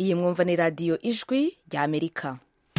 iyi mwumva ni radiyo ijwi rya amerika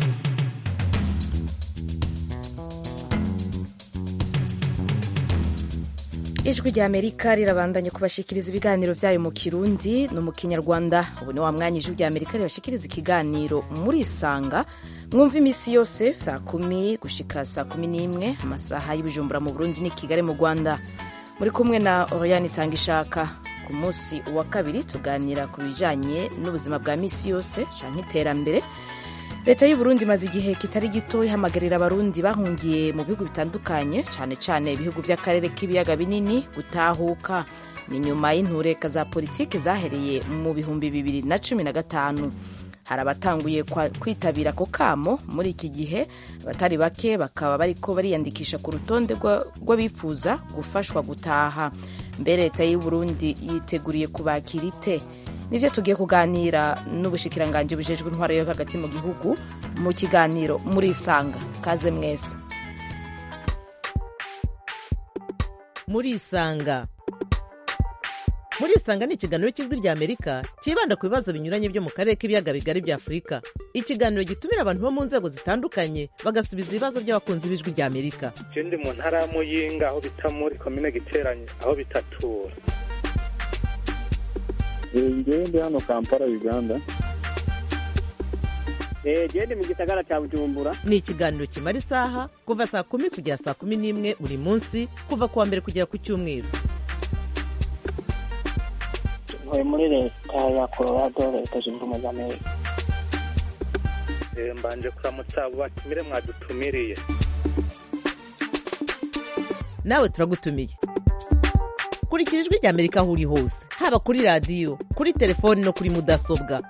ijwi rya amerika rirabandanya kubashikiriza ibiganiro byayo mu kirundi no mu kinyarwanda ubu ni wa mwanya ijwi rya amerika ribashikiriza ikiganiro muri isanga mwumva iminsi yose saa kumi gushika saa kumi n'imwe amasaha y'ibijumbura mu burundi ni kigali mu rwanda muri kumwe na oriyani itanga ishaka ku munsi wa kabiri tuganira ku bijanye n'ubuzima bwa misi yose canke iterambere leta y'uburundi imaze igihe kitari gito ihamagarira abarundi bahungiye mu bihugu bitandukanye cane cane ibihugu vy'akarere k'ibiyaga binini gutahuka ni nyuma y'intureka za politiki zahereye mu bihumbi bibiri na cumi na gatanu hari abatanguye kwitabira ako kamo muri iki gihe abatari bake bakaba bariko bariyandikisha ku rutonde rw'abifuza gufashwa gutaha mbere leta y'uburundi yiteguriye kubakira ite nivyo tugiye kuganira n'ubushikiranganji bujejwe intwaro yo hagati mu gihugu mu kiganiro muri isanga kaze mwese muri isanga muri isanga ni ikiganiro cy'ijwi rya amerika cyibanda ku bibazo binyuranye byo mu karere k'ibiyaga bigari bya afurika ikiganiro gitumira abantu bo mu nzego zitandukanye bagasubiza ibibazo by'abakunzi b'ijwi rya amerika je ndi mu ntara ya muyinga aho bita muri komine giteranye aho bitatura ngewe ndi hano kampala uganda gende mu gisagara cya bujumbura ni ikiganiro kimara isaha kuva saa kumi kugera saa kumi n'imwe buri munsi kuva ku wa mbere kugera ku cyumweru ntuye muri leta ya colorado leta zunze ubumwe za amerika mbanje kuramutsa abo batumire mwadutumiriye nawe turagutumiye kurikira ijwi rya amerika aho uri hose haba kuri radiyo kuri telefoni no kuri mudasobwa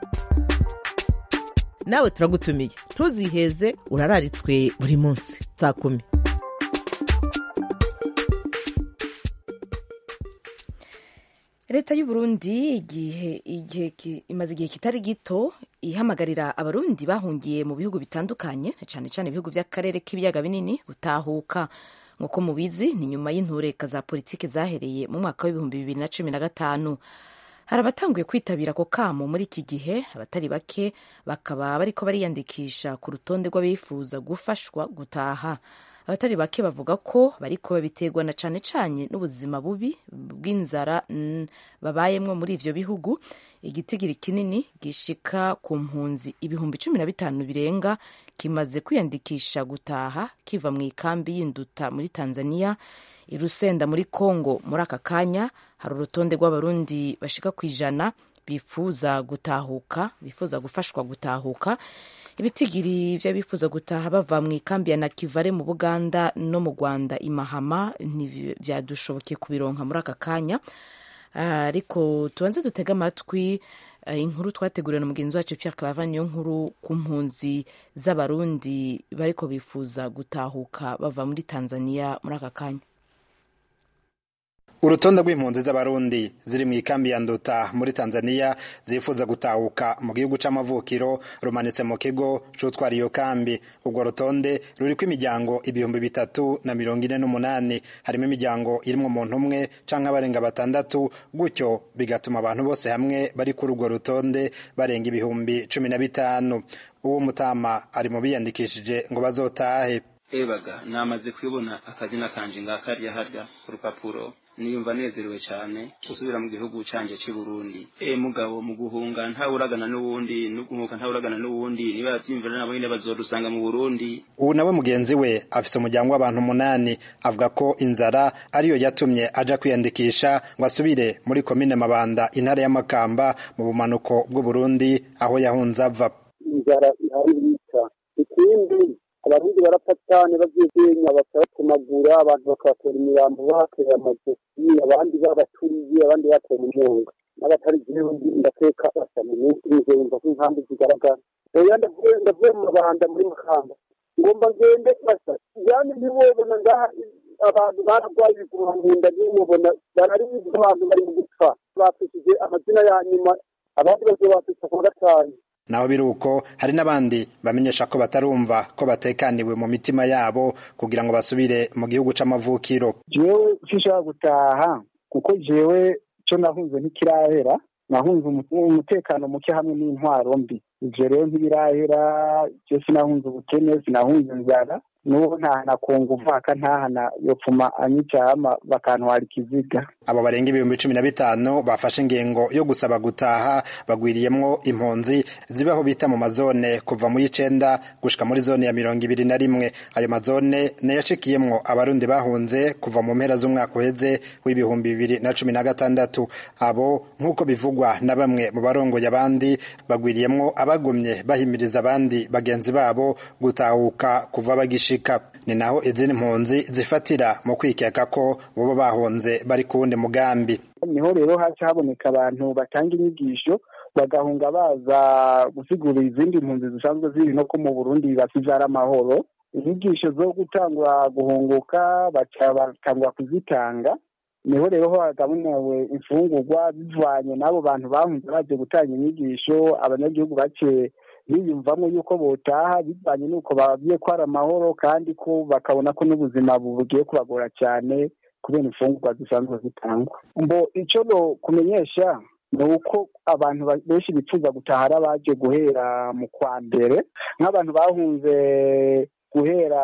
nawe turagutumiye ntuziheze urararitswe buri munsi saa kumi leta y'uburundi igihe igihe imaze igihe kitari gito ihamagarira abarundi bahungiye mu bihugu bitandukanye cyane cyane ibihugu by'akarere k'ibiyaga binini gutahuka nk'uko mubizi ni nyuma y'intureka za politiki zahereye mu mwaka w'ibihumbi bibiri na cumi na gatanu hari abatanguye kwitabira ako kamo muri iki gihe abatari bake bakaba bariko bariyandikisha ku rutonde rw'abifuza gufashwa gutaha abatari bake bavuga ko bariko babiterwa na cane cane n'ubuzima bubi bw'inzara babayemwo muri ivyo bihugu igitigiri kinini gishika ku mpunzi ibihumbi cumi na bitanu birenga kimaze kwiyandikisha gutaha kiva mu ikambi y'induta muri tanzania irusenda muri congo muri aka kanya hari urutonde rw'abarundi bashika ku ijana bifuza gutahuka bifuza gufashwa gutahuka ibitigiri vy'abifuza gutaha bava mu ikambi ya nakivale mu buganda no mu rwanda imahama ntivyadushobokeye kubironka muri aka kanya ariko tubanze dutega amatwi inkuru twateguriwe na mugenzi wacu Pierre Claver niyo nkuru ku mpunzi z'abarundi bariko bifuza gutahuka bava muri Tanzania muri aka kanya urutonde rw'impunzi z'abarundi ziri mu ikambi ya nduta muri tanzania zifuza gutahuka mu gihugu c'amavukiro rumanitse mu kigo c'utwara iyo kambi urwo rutonde ruriko imiryango ibihumbi bitatu na mirongo ine n'umunani harimo imiryango irimwo umuntu umwe canke abarenga batandatu gutyo bigatuma abantu bose hamwe bari kuri urwo rutonde barenga ibihumbi cumi na bitanu uwo mutama ari mu biyandikishije ngo bazotahe ebaga namaze kubona akazina kanje ngakarya harya ku rupapuro niyumva nezerewe cyane gusubira mu gihugu canje cy'i Burundi e mugabo mu guhunga ntawuragana n'uwundi no guhunga ntawuragana n'uwundi niba yavyimvira nabo nyine bazodusanga mu Burundi ubu nawe mugenzi we afise umuryango w'abantu umunani avuga ko inzara ariyo yatumye aja kwiyandikisha ngo asubire muri komine Mabanda intara ya Makamba mu bumanuko bw'u Burundi aho yahunze ava inzara ihari yica ikindi abarundi barapfa cyane bagiye kenya bakabatemagura abantu bakabatera imirambo bateye amajosi abandi babaturiye abandi bateye umunyonga n'abatari jewe ndateka basa mu minsi ije yumva ko inkambi zigaragara oya ndavuye mu mabanda muri makamba ngomba ngende basa yani ntiwobona ngaha abantu baragwaye ibiguma mu nda ntiwobona bararibiza abantu bari mu gupfa bafishije amazina ya nyuma abandi bagiye bafisha ku gatanu naho biri uko hari n'abandi bamenyesha ko batarumva ko batekaniwe mu mitima yabo kugira ngo basubire mu gihugu c'amavukiro jewe sinshobora gutaha kuko jewe co nahunze ntikirahera nahunze umutekano muke hamwe n'intwaro mbi ivyo rero ntibirahera je sinahunze ubukene sinahunze inzara n'ubu ntahana kunga uvaka ntahana yopfuma anyicama bakantwara ikiziga abo barenga ibihumbi cumi na bitanu bafashe ingingo yo gusaba gutaha bagwiriyemwo impunzi zibaho bita mu mazone kuva mu y'icenda gushika muri zone ya mirongo ibiri na rimwe ayo mazone nayashikiyemwo abarundi bahunze kuva mu mpera z'umwaka uheze w'ibihumbi bibiri na cumi na gatandatu abo nk'uko bivugwa na bamwe mu barongoye abandi bagwiriyemwo abagumye bahimiriza abandi bagenzi babo gutahuka kuva bagishika ni naho izindi mpunzi zifatira mu kwikeka ko bobo bahunze bari ku wundi mugambi niho rero haca haboneka abantu batanga inyigisho bagahunga baza gusigura izindi mpunzi zisanzwe ziri no ko mu burundi basize amahoro inyigisho zo gutangura guhunguka baca batangura kuzitanga niho rero ho hagabunewe imfungurwa bivanye n'abo bantu bahunze baje gutanga inyigisho abanyagihugu bake biyumvamo yuko botaha bivanye n'uko babwiye ko ari amahoro kandi ko bakabona ko n'ubuzima bugiye kubagora cyane kubera imfungurwa zisanzwe zitangwa ngo icyo kumenyesha ni uko abantu benshi bifuza gutaha ari abaje guhera mu kwa mbere nk'abantu bahunze guhera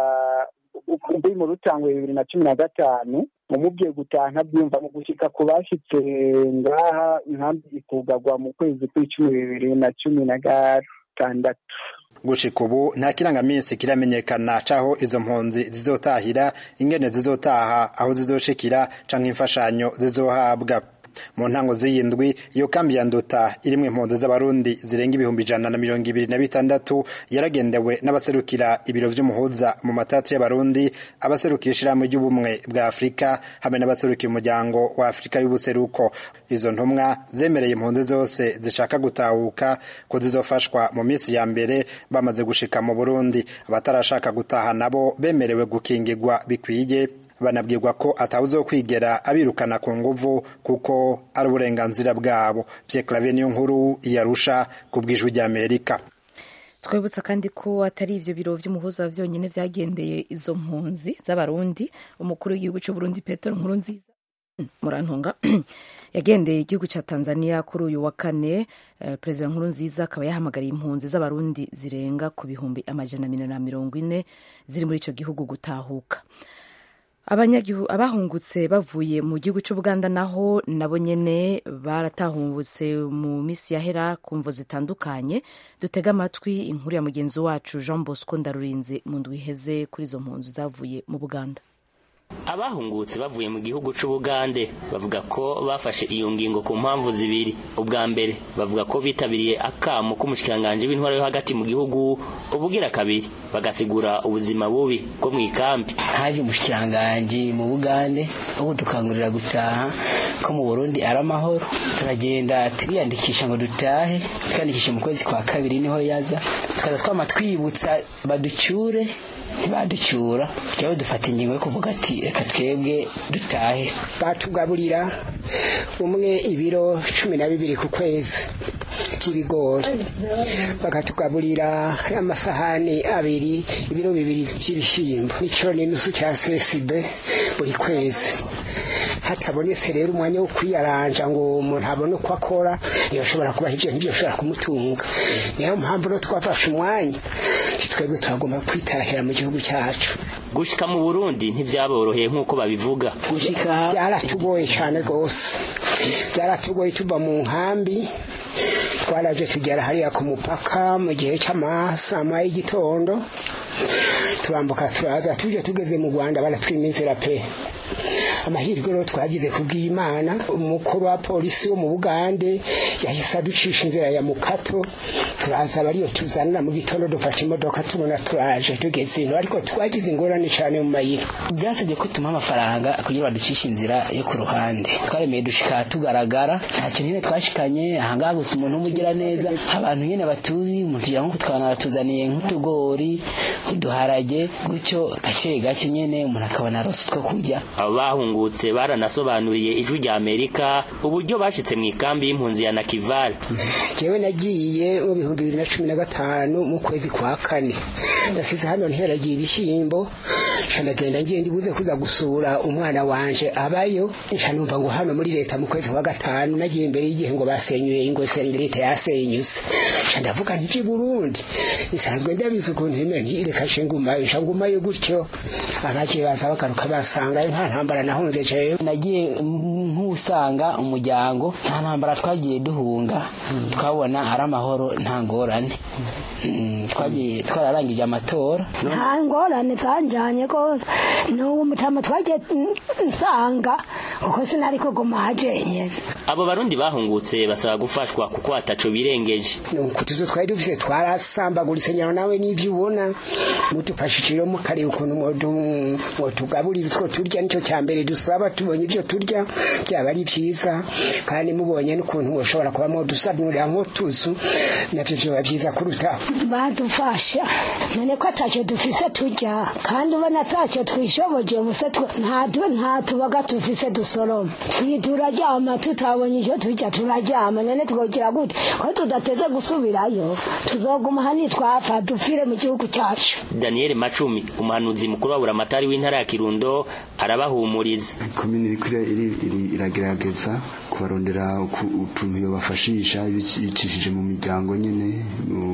muri mu rutangwe bibiri na cumi na gatanu umubwiye gutaha ntabyumva mu gushyika ku bashyitse ngaha inkambi ikugagwa mu kwezi kw'icumi bibiri na cumi na gatandatu gushika ubu nta kirangaminsi kiramenyekana caho izo mpunzi zizotahira ingene zizotaha aho zizoshikira canke imfashanyo zizohabwa mu ntango z'iyindwi iyo kambi ya nduta irimwo impunzi z'abarundi zirenga ibihumbi ijana na mirongo ibiri na bitandatu yaragendewe n'abaserukira ibiro vy'umuhuza mu matatu y'abarundi abaserukira ishirahamwe ry'ubumwe bwa afurika hamwe n'abaserukira umuryango wa afurika y'ubuseruko izo ntumwa zemereye impunzi zose zishaka gutahuka ko zizofashwa mu minsi ya mbere bamaze gushika mu burundi abatarashaka gutaha nabo bemerewe gukingirwa bikwiye banabwirwa ko atawuzo kwigera abirukana ku nguvu kuko ari uburenganzira bwabo Pierre Claver niyo nkuru yarusha ku bwijwi ry'Amerika twibutsa kandi ko atari ivyo biro vy'umuhuza vyonyine vyagendeye izo mpunzi z'abarundi umukuru w'igihugu c'uburundi petero nkuru nziza murantunga yagendeye igihugu ca tanzania kuri uyu wa kane uh, perezida nkuru nziza akaba yahamagariye impunzi z'abarundi zirenga ku bihumbi amajana abiri na mirongo ine ziri muri ico gihugu gutahuka abahungutse bavuye mu gihugu cy'ubuganda naho nabo nyene baratahungutse mu minsi yahera ku mvo zitandukanye dutega amatwi inkuru ya mugenzi wacu jean bosco ndarurinze mu ndwi iheze kuri izo mpunzi zavuye mu buganda abahungutse bavuye mu gihugu c'ubugande bavuga ko bafashe iyo ngingo ku mpamvu zibiri ubwa mbere bavuga ko bitabiriye akamo k'umushikiranganji w'intwaro yo hagati mu gihugu ubugira kabiri bagasigura ubuzima bubi bwo mu ikambi haje umushikiranganji mu bugande wo kudukangurira gutaha ko mu burundi ari amahoro turagenda turiyandikisha ngo dutahe twiyandikishe mu kwezi kwa kabiri niho yaza tukaza twama twibutsa baducyure ntibaducyura twebwe dufata ingingo yo kuvuga ati reka twebwe dutahe batugaburira umwe ibiro cumi na bibiri ku kwezi by'ibigori bakatugaburira amasahani abiri ibiro bibiri by'ibishyimbo n'icyo n'inusu cya sesibe buri kwezi hatabonetse rero umwanya wo kwiyaranja ngo umuntu abone uko akora yoshobora kubaha ibyo ntibyoshobora kumutunga niyo mpamvu rero twafashe umwanya twebwe turagomba kwitahira mu gihugu cyacu gushika mu burundi ntibyaboroheye nk'uko babivuga gushika byaratugoye cyane rwose byaratugoye tuva mu nkambi twaraje tugera hariya ku mupaka mu gihe cy'amasama y'igitondo turambuka turaza tuje tugeze mu rwanda baratwima inzira pe amahirwe rero twagize kubw'imana umukuru wa polisi wo mu bugande yahise aducisha inzira ya mukato turaza bariyo tuzanira mu gitondo dufashe imodoka tubona turaje tugeze ino ariko twagize ingorane cyane mu mayira byasabye ko tumuha amafaranga kugira baducishe inzira yo ku ruhande twaremeye dushika tugaragara nta kintu nyine twashikanye ahangaha gusa umuntu w'umugira neza abantu nyine batuzi umuntu tugira nko tukabona batuzaniye nk'utugori uduharage gutyo gake gake nyine umuntu akabona arose two kurya abahungutse baranasobanuriye ijwi rya amerika uburyo bashyitse mu ikambi y'impunzi ya nakivale jewe nagiye mu bihumbi bibiri na cumi na gatanu mu kwezi kwa kane ndasize hano nteragiye ibishyimbo nca ndagenda ngiye ndibuze kuza gusura umwana wanje abayo nca numva ngo hano muri leta mu kwezi kwa gatanu nagiye imbere y'igihe ngo basenyuye ingo se leta yasenyuse nca ndavuga nti Burundi isanzwe ndabizi ukuntu imwe ntireka ngumayo nca ngumayo gutyo abagiye baza bagaruka basanga nta ntambara nahunze jewe nagiye nk'usanga umuryango nta ntambara twagiye duhunga twabona ari amahoro nta ngorane Mm, twagiye twararangije amatora nta ngorane zanjanye rwose n'ubu mutama twagiye nsanga kuko sinari kuguma hajenyene abo barundi bahungutse basaba gufashwa kuko ataco birengeje ku tuzu twari dufise twarasambaguritse nyaro nawe n'ivyo ubona mudufashije mukareba ukuntu mwotugaburira utwo turya nico cya mbere dusaba tubonye ivyo turya byaba ari vyiza kandi mubonye n'ukuntu mwoshobora kuba mwodusanurira nk'utuzu navyo vyoba vyiza kurutaho badufasha none ko atacyo dufise turya kandi ubona atacyo twishoboje ubuse nta nta tubaga dufise dusoroma turaryama tutabonye icyo turya turaryama none twogira gute ko tudateze gusubirayo tuzoguma hani twapfa dupfire mu gihugu cyacu daniel macumi umuhanuzi mukuru wa buramatari w'intara ya kirundo arabahumuriza komini iriko iragerageza kubarondera utuntu yobafashisha bicishije mu miryango nyene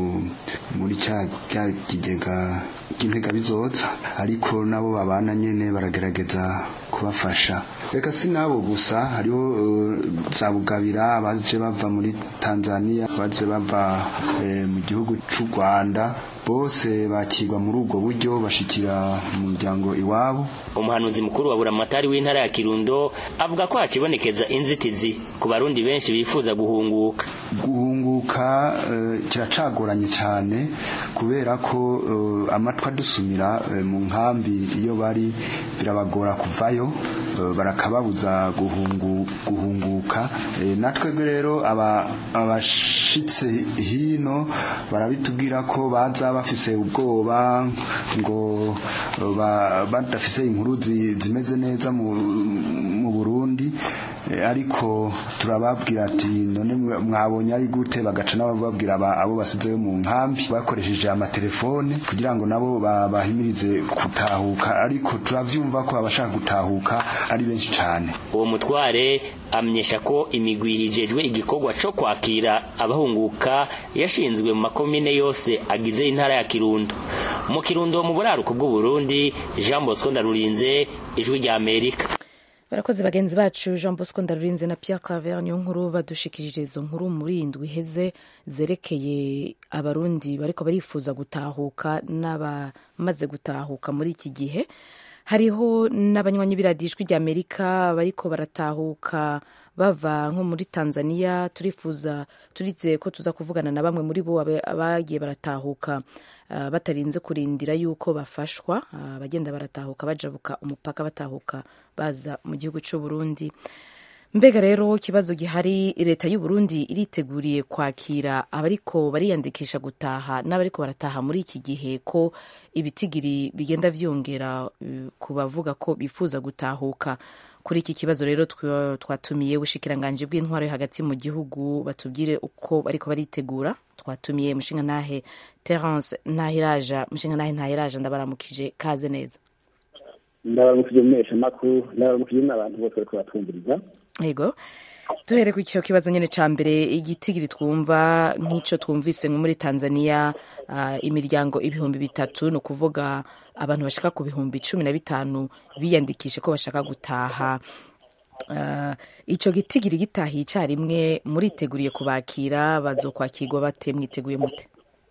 muri cya kigega cy'intega bizoza ariko nabo babana nyene baragerageza kubafasha reka si nabo gusa hariho za bugabira abaje bava muri tanzania abaje bava mu gihugu cy'u rwanda bose bakirwa muri ubwo buryo bashikira mu muryango iwabo umuhanuzi mukuru wa buramatari w'intara ya kirundo avuga ko hakibonekeza inzitizi ku barundi benshi bifuza guhunguka guhunguka kiracagoranye cyane kubera ko amatwi adusumira mu nkambi iyo bari birabagora kuvayo barakababuza guhunguka natwe rero abashitse hino barabitubwira ko baza bafise ubwoba ngo badafise inkuru zimeze neza mu burundi ariko turababwira ati none mwabonye ari gute bagaca nabo babwira abo basizeyo mu nkambi bakoresheje amatelefone kugira ngo nabo bahimirize gutahuka ariko turavyumva ko abashaka gutahuka ari benshi cyane uwo mutware amenyesha ko imigwi hijejwe igikorwa co kwakira abahunguka yashinzwe mu makomine yose agize intara ya Kirundo mu Kirundo mu buraruko bw'u Burundi Jean Bosco Ndarurinze ijwi rya Amerika barakoze bagenzi bacu jean bosco ndarurinze na pierre claver niyo nkuru badushikirije izo nkuru muri indwi iheze zerekeye abarundi bariko barifuza gutahuka n'abamaze gutahuka muri iki gihe hariho n'abanywanyi b'iradijwi rya amerika bariko baratahuka bava nko muri tanzania turifuza turizeye ko tuza kuvugana na bamwe muri bo abagiye baratahuka batarinze kurindira yuko bafashwa abagenda baratahuka bajabuka umupaka batahuka baza mu gihugu cy'u Burundi mbega rero ikibazo gihari leta y'u Burundi iriteguriye kwakira abariko bariyandikisha gutaha n'abariko barataha muri iki gihe ko ibitigiri bigenda vyongera ku bavuga ko bifuza gutahuka kuri iki kibazo rero twatumiye ubushikiranganje bw'intwaro yo hagati mu gihugu batubwire uko bariko baritegura twatumiye mushinga ntahe Terence Ntahiraja mushinga ntahe Ntahiraja ndabaramukije kaze neza ndabaramukije mwesha makuru ndabaramukije n'abantu bose bariko batwumviriza yego duhere ku icyo kibazo nyine cya mbere igitigiri twumva nk'icyo twumvise nko muri tanzania imiryango ibihumbi bitatu ni ukuvuga abantu bashaka ku bihumbi cumi na bitanu biyandikishe ko bashaka gutaha icyo gitigiri gitahiye icyarimwe muriteguriye kubakira bazokwakirwa bate mwiteguye mute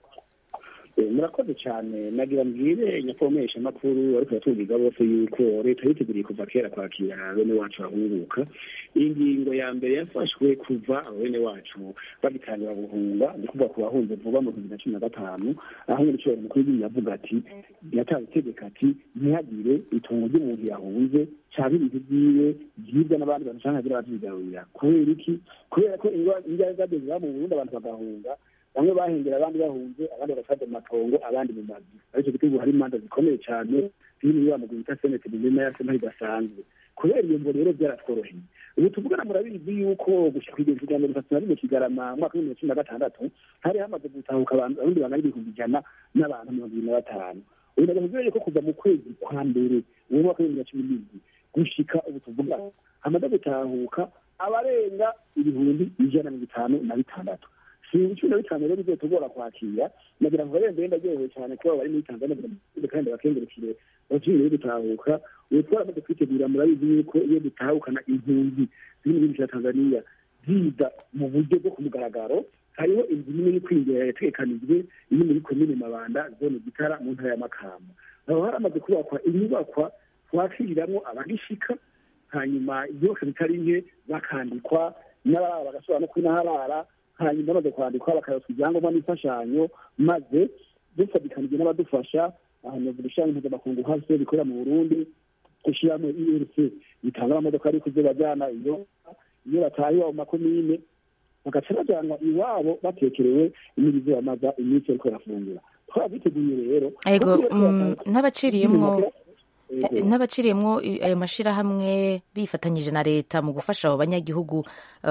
murakoze cyane nagira mbwire nyakubahwa makuru ariko yatubwiga bose yuko leta yiteguriye kuva kera kwakira bene wacu bahunguka iyi ngingo ya mbere yafashwe kuva bene wacu bagitangira guhunga ni kuvuga ku bahunze vuba mu bibiri na cumi na gatanu aho nyir'icyubahiro mukuru w'igihugu yavuga ati yatanze itegeko ati ntihagire itungo ry'umuntu yahunze cyangwa ibintu byiwe byibwa n'abandi bantu cyangwa hagira abavyigarurira kubera iki kubera ko indwara zadeze mu burundi abantu bagahunga bamwe bahengera abandi bahunze abandi bagasaza mu matongo abandi mu mazu aricyo gituma hari imanza zikomeye cyane ziri muri wa mugwi bita senete mizima ya sena idasanzwe kubera iyo mvo rero byaratworoheye ubu tuvugana murabizi yuko gushika kw'igihumbi cya mirongo itatu na rimwe kigarama umwaka w'ibihumbi cumi na gatandatu hari hamaze gutahuka abarundi bangana ibihumbi ijana n'abantu mirongo ibiri na batanu biragaragaza ko kuva mu kwezi kwa mbere uwo mwaka w'ibihumbi bibiri na cumi n'indwi gushika ubu tuvuga hamaze gutahuka abarenga ibihumbi ijana na mirongo itanu na bitandatu si ibiciro na bitanu rero bizotugora kwakira nagira ngo barembe ndaryohewe cyane ko bari muri tanzania kandi bakengurukire abakiri rero gutahuka ubu twaramaze kwitegura murabizi yuko iyo dutahukana impunzi ziri mu gihugu cya tanzania ziza mu buryo bwo ku mugaragaro hariho inzu nini yo kwinjira yategekanijwe iri muri komine mabanda zone gitara mu ntara ya makamba aho haramaze kubakwa inyubakwa twakiriramwo abagishika hanyuma byose bitari nke bakandikwa n'abarara bagasubira no kwinaharara hanyuma bamaze kwandikwa bakaroswa ibyangombwa n'imfashanyo maze dufatikanije n'abadufasha ahantu ibishami mpuzamakungu hasi bikorera mu burundi gushyiramo irc bitanga amamodoka ari kuzibajyana iyo iyo batahiwe mu makomine bagaca bajyanwa iwabo batekerewe imirizo bamaza iminsi ariko barafungura twabiteguye rero ego n'abaciriyemwo n'abaciriyemwo ayo mashyirahamwe bifatanyije na leta mu gufasha abo banyagihugu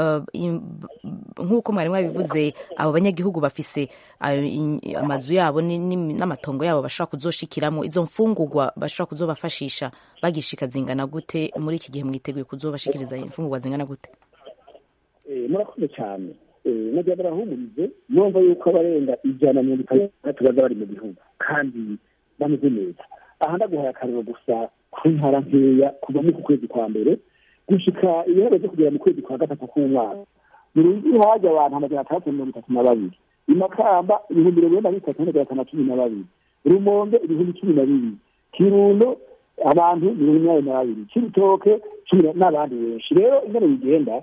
nk'uko mwari mwabivuze abo banyagihugu bafise amazu yabo n'amatongo yabo bashobora kuzoshikiramo izo mfungurwa bashobora kuzobafashisha bagishika zingana gute muri iki gihe mwiteguye kuzobashikiriza imfungurwa zingana gute murakoze cyane najya barahumurize numva yuko abarenga ijana na mirongo itandatu baza bari mu gihugu kandi bameze neza aha ndaguhaye akariro gusa ku ntara nkeya kuva mu kwezi kwa mbere gushika ibiharuro byo kugera mu kwezi kwa gatatu k'umwaka mu rugi haje abantu amajana atandatu mirongo itatu na babiri imakamba ibihumbi mirongo ine na bitatu n'amajana atanu na cumi na babiri rumonge ibihumbi cumi na bibiri kirundo abantu mirongo inani na babiri kibitoke cumi n'abandi benshi rero ingene bigenda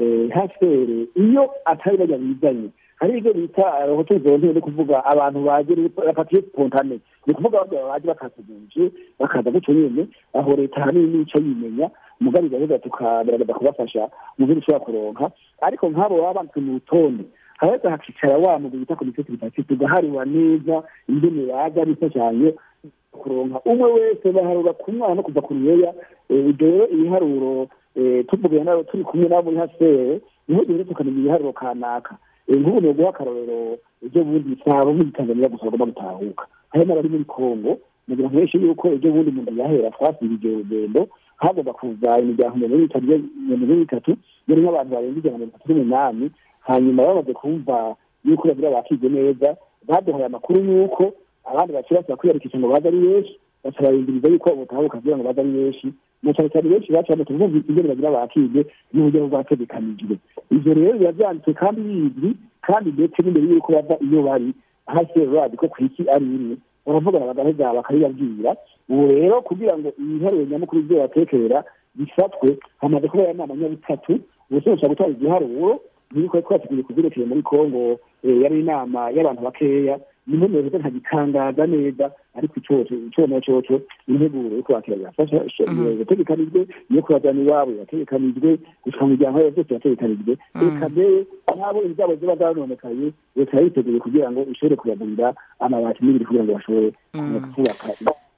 hasere iyo atari bajya bizanye hari ibyo bita hoteli volontere no kuvuga abantu baje bapatiye spontane ni ukuvuga abagabo baje bakatuguje bakaza gutyo nyene aho leta hanini nico yimenya mugabe gahunda tukagerageza kubafasha mu byo dushobora kuronka ariko nk'abo baba banditswe mu rutonde haheza hakicara wa mugwi bita komite tripartite tugahariwa neza ingene baza bifashanye kuronka umwe wese baharura ku mwana no kuva ku ruyeya ibyo rero ibiharuro tuvuge nabo turi kumwe nabo muri hasere niho duhere tukamenya ibiharuro kanaka nk'ubu ni uguha akarorero ibyo bundi bisaba muri tanzania gusa bagomba gutahuka harimo abari muri kongo mugira nkeshe yuko ibyo bundi umuntu yahera twasibije urugendo hagomba kuza imiryango mirongo itatu mirongo itatu yarimo abantu barenga ijana na mirongo itatu n'umunani hanyuma bamaze kumva yuko bagira bakize neza baduhaye amakuru y'uko abandi bakiri basaba kwiyandikisha ngo baze ari benshi baca barindiriza yuko ubutahuka kugira ngo baze ari benshi na cyane cyane benshi baca bamaze kumvise ingene bagira bakige n'uburyo bwategekanijwe ivyo rero biba vyanditswe kandi bizwi kandi ndetse n'imbere y'uko bava iyo bari hasi radi ko kwiki ari imwe baravugana bagaheza bakabibabwira ubu rero kugira ngo ibiharuro nyamukuru vyo batekerera bifatwe hamaze kuba inama nyabutatu ubusobanura gutanga igiharuro nibiko twateguye kuvyerekeye muri kongo yari inama y'abantu bakeya niho neza ntagitangaza neza ariko icoco icona coco integuro yo kwakira birafasha yategekanijwe iyo kubajana iwabo yategekanijwe gushika mu miryango yabo byose yategekanijwe reka mbere nabo ibyabo ziba zarononekaye leta yabiteguye kugira ngo ishobore kubagurira amabati n'ibiri kugira ngo bashobore kubaka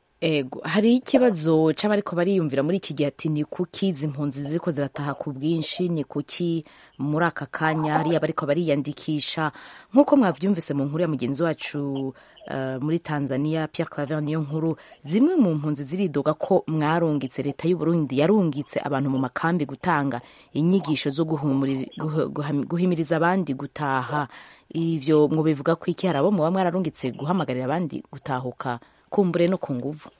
ego hari ikibazo c'abariko bariyumvira muri iki gihe ati ni kuki izi mpunzi ziriko zirataha ku bwinshi ni kuki muri aka kanya hariya bariko bariyandikisha nk'uko mwavyumvise mu nkuru ya mugenzi wacu uh, muri tanzania pierre claver niyo nkuru zimwe mu mpunzi ziridoga ko mwarungitse leta y'uburundi yarungitse abantu mu makambi gutanga inyigisho zo guhimiriza abandi gutaha ivyo mwobivuga ko iki hari abo muba mwararungitse guhamagarira abandi gutahuka kumbure no ku nguvu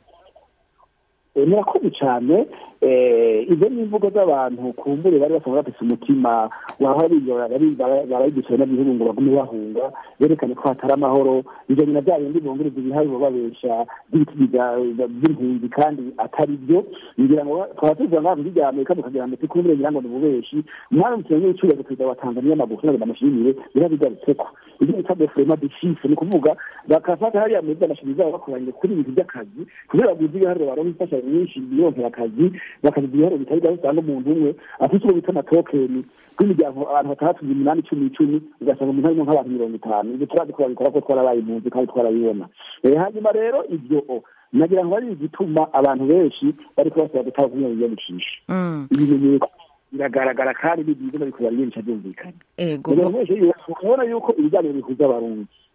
murakoze cyane izo ni imvugo z'abantu kumbure bari basanzwe bafise umutima waho barayidusura n'ibihugu ngo bagume bahunga berekane ko hatari amahoro ivyo nyina bya bindi bunguriza ibiharuro babesha by'impunzi kandi atari byo ngira ngo twaba tuvuga ngaho muri rya amerika mukagira ngo tikumbure ngira ngo ni ububeshi umwana mukino w'icyubahiro perezida wa tanzania magufi ngo ndamushimire birabigarutseko ibyo bita defurema deshifre ni ukuvuga bakafata hariya muri by'amashuri zabo bakoranye kuri ibintu by'akazi kugira baguze ibiharuro baronka imfashanyo nyinshi bironkera akazi bakagira ibiharuro bitari bya usanga umuntu umwe afite uwo bita amatokeni rw'imiryango abantu batandatu umunani icumi icumi ugasanga umuntu harimo nk'abantu mirongo itanu ibyo turazi ko babikora ko twarabaye impunzi kandi twarabibona hanyuma rero ibyo nagira ngo ari igituma abantu benshi bariko basaba gutanga kumwe biyandikisha ibimenyetso biragaragara kandi n'ibyiza bariko bariyandikisha byumvikana ego ubona yuko ibiganiro bihuza abarundi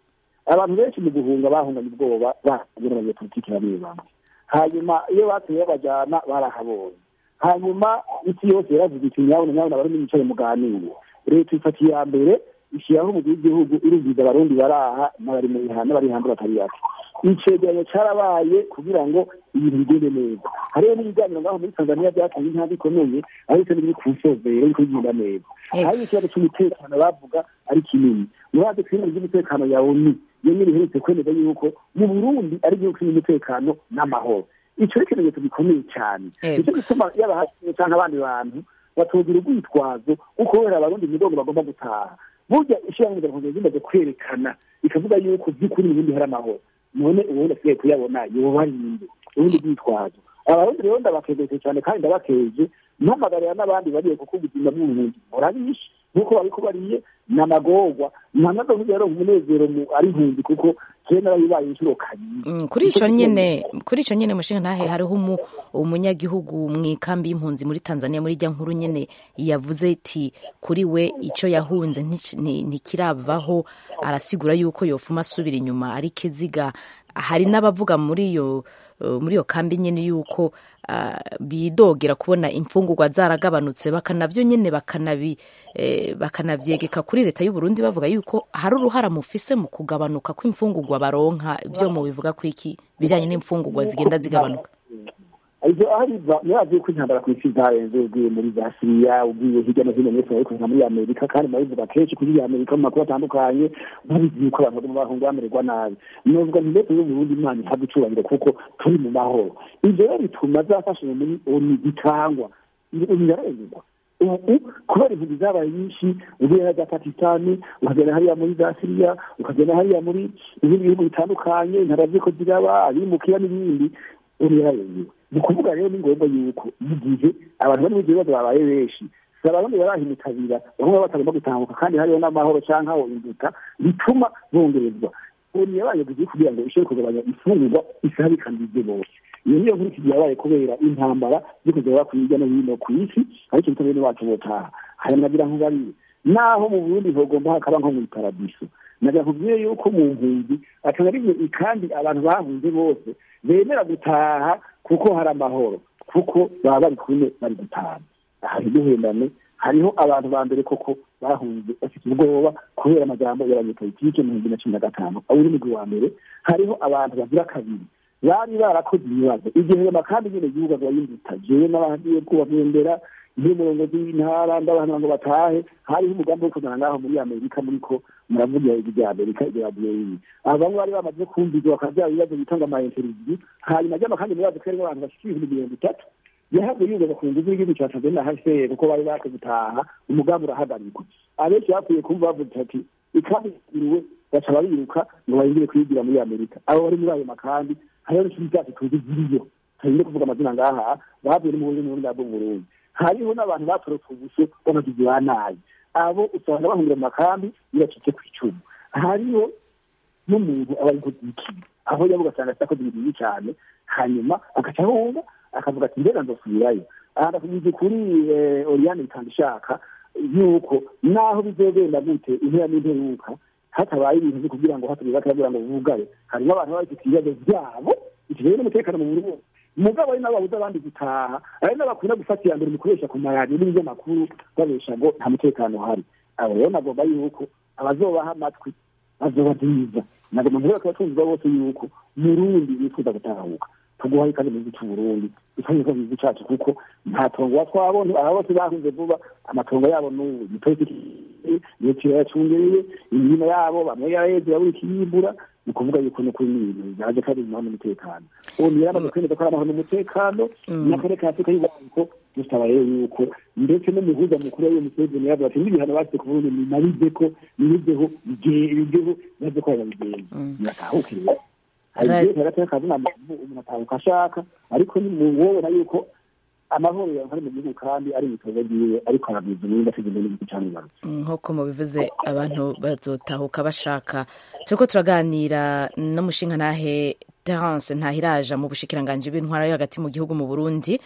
abantu benshi mu guhunga bahunganye ubwoba bahungira abanyepolitiki bamwe bamwe hanyuma iyo batuye babajyana barahabonye hanyuma isi yose yaravuze iti nyabona nyabona bari mwicare muganire leta ifata iya mbere ishyiraho umugwi w'igihugu irumviza abarundi baraha n'abari mu bihano n'abari hanze batari bake icegeranyo cyarabaye kugira ngo ibintu bigende neza hariho n'ibiganiro ngaho muri tanzania byatanze intambwe ikomeye ariko n'ibiri ku nsozero ariko bigenda neza hari ikibazo cy'umutekano bavuga ari kinini murazi ko ibintu by'umutekano ya oni iyo nyine iherutse kwemeza yuko mu burundi ari igihugu kirimo umutekano n'amahoro icyo ni ikimenyetso gikomeye cyane nicyo gituma yaba hasi cyangwa abandi bantu batogira urwitwazo kuko kubera abarundi imigongo bagomba gutaha burya ishyirahamwe mpuzamahanga rimaze kwerekana ikavuga yuko by'ukuri mu burundi hari amahoro none ubundi asigaye kuyabona yoba ari inde ubundi bwitwazo abarundi rero ndabakejeje cyane kandi ndabakeje mpamagarira n'abandi bariye kuko ubuzima bw'uburundi burabishe nk'uko babiko bariye ni amagorwa nta nazo rero umunezero ari impunzi kuko kera narabibaye inshuro kabiri kuri ico nyene kuri ico nyene mushinga ntahe hariho umunyagihugu mu ikambi y'impunzi muri Tanzania muri rya nkuru nyene yavuze iti kuri we ico yahunze ntikiravaho arasigura yuko yofuma asubira inyuma ari kiziga hari n'abavuga muri iyo muri iyo kambi nyene yuko bidogera kubona imfungurwa zaragabanutse bakanavyo nyene bakanabi bakanavyegeka kuri leta y'u Burundi bavuga yuko hari uruhara mufise mu kugabanuka kw'imfungurwa baronka byo mu bivuga ko iki bijanye n'imfungurwa zigenda zigabanuka ibyo ahariva murazi ko intambara ku isi zarenze ugiye muri za siriya ugiye hirya no hino mwese ariko nka muri amerika kandi murabivuga kenshi kuri amerika mu makuru atandukanye mubizi yuko abantu baguma bahunga bamererwa nabi novuga nti leta y'uburundi imana ihabwa icubahiro kuko turi mu mahoro ivyo rero bituma zafashije muri oni zitangwa birarengerwa ubu kubera impunzi zabaye nyinshi ugiye za pakistani ukagenda hariya muri za siriya ukagenda hariya muri ibindi bihugu bitandukanye intara ziko ziraba abimukira n'ibindi uri yararengewe ni ukuvuga rero ni ngombwa yuko mu gihe abantu bari mu bibazo babaye benshi si abarundi barahimutabira bamwe batagomba gutambuka kandi hariho n'amahoro cyangwa aho induta bituma bongerezwa ubu yabaye bugiye kugira ngo ishobore kugabanya ifungurwa isaha ikandide bose iyo niyo nkuru ikigiye yabaye kubera intambara ziko ziraba ku hirya no hino ku isi ariko ibitabo bene wacu botaha hari nagira nk'ubariye naho mu burundi hogomba hakaba nko mu iparadiso nagira nkubwire yuko mu mpunzi akaba ari kandi abantu bahunze bose bemera gutaha kuko hari amahoro kuko baba bari kumwe bari gutaha aha ntiduhendane hariho abantu ba mbere koko bahunze bafite ubwoba kubera amajambo y'abanyepolitike mu bihumbi na cumi na gatanu aho uri mugwi wa mbere hariho abantu bagira kabiri bari barakoze ibibazo igihe amakambi nyine igihugu abayimbuta jewe n'abagiye kubagendera nk'umurongozi w'intara ndabantu ngo batahe hariho umugambi wo kuzana ngaho muri amerika muriko muravugira ibi bya amerika ibya diyeyi aba bamwe bari bamaze kumvizwa bakavyara ibibazo bitanga ama interview hanyuma ry'amakambi mubazi ko harimwo abantu bashika ibihumbi mirongo itatu yahavuye yugaza ku nguvu y'igihugu ca tanzania hcr kuko bari bake gutaha umugambi urahagarikwa abenshi bapfuye kumva bavuze ati ikambi iriwe baca bariruka ngo bayingire kwigira muri amerika abo bari muri ayo makambi hariho n'ikintu cyacu tuzi ziriyo tagende kuvuga amazina ngaha bavuye no mu burundi mu burundi bwo mu burundi hariho n'abantu batorotse ubuso b'amagizi ba nabi abo usanga bahungira mu makambi biracitse ku icumu hariho n'umuntu aba ari kuzikiye aho yavuga asanga atakoze ibintu bibi cyane hanyuma agaca ahunga akavuga ati mbega nzosubirayo aha ndakugize kuri oriyane bitanga ishaka yuko naho bizogenda gute impera n'imperuka hatabaye ibintu byo kugira ngo hatabiba bakabwira ngo bugare harimo abantu baba bafite ibibazo byabo bitewe n'umutekano mu burundi mugabo ari nabo babuza abandi gutaha ari n'abakunda gufata iya mbere mu kuresha ku maradiyo n'ibinyamakuru babesha ngo nta mutekano uhari abo rero nagomba yuko abazobaha amatwi bazoba byiza nagomba mbere bakaba tumva bose yuko murundi bifuza gutahuka tuguhaye kandi mu gihugu cy'uburundi dusanzwe mu gihugu cyacu kuko nta tongo watwabona aba bose bahunze vuba amatongo yabo n'ubu ipolitiki iyo kirayacungereye imirimo yabo bamwe yaraheze babura ikiyimbura ni ukuvuga yuko no kuri ibintu bigaragaje ko ari amahoro n'umutekano ubu niyo yamaze kwemeza ko ari amahoro n'umutekano n'akarere ka afurika y'ubuhaniko dusaba rero yuko ndetse n'umuhuza mukuru w'iyo museveni yavuga ati n'ibihano basize ku burundi nimabize ko nibizeho bigeho baze ko babigenza biratahuke rero hari igihe hagati y'akazina umuntu atahuka ashaka ariko wobona yuko amahoro ari mu gihugu kandi ari ibikorwa byiwe ariko arabwiza ubundi ateganya n'igihugu cyangwa ibarutse nk'uko mubivuze abantu bazotahuka bashaka turiko turaganira n'umushinga ntahe terence ntahiraja mu bushikiranganji b'intwara yo hagati mu gihugu mu burundi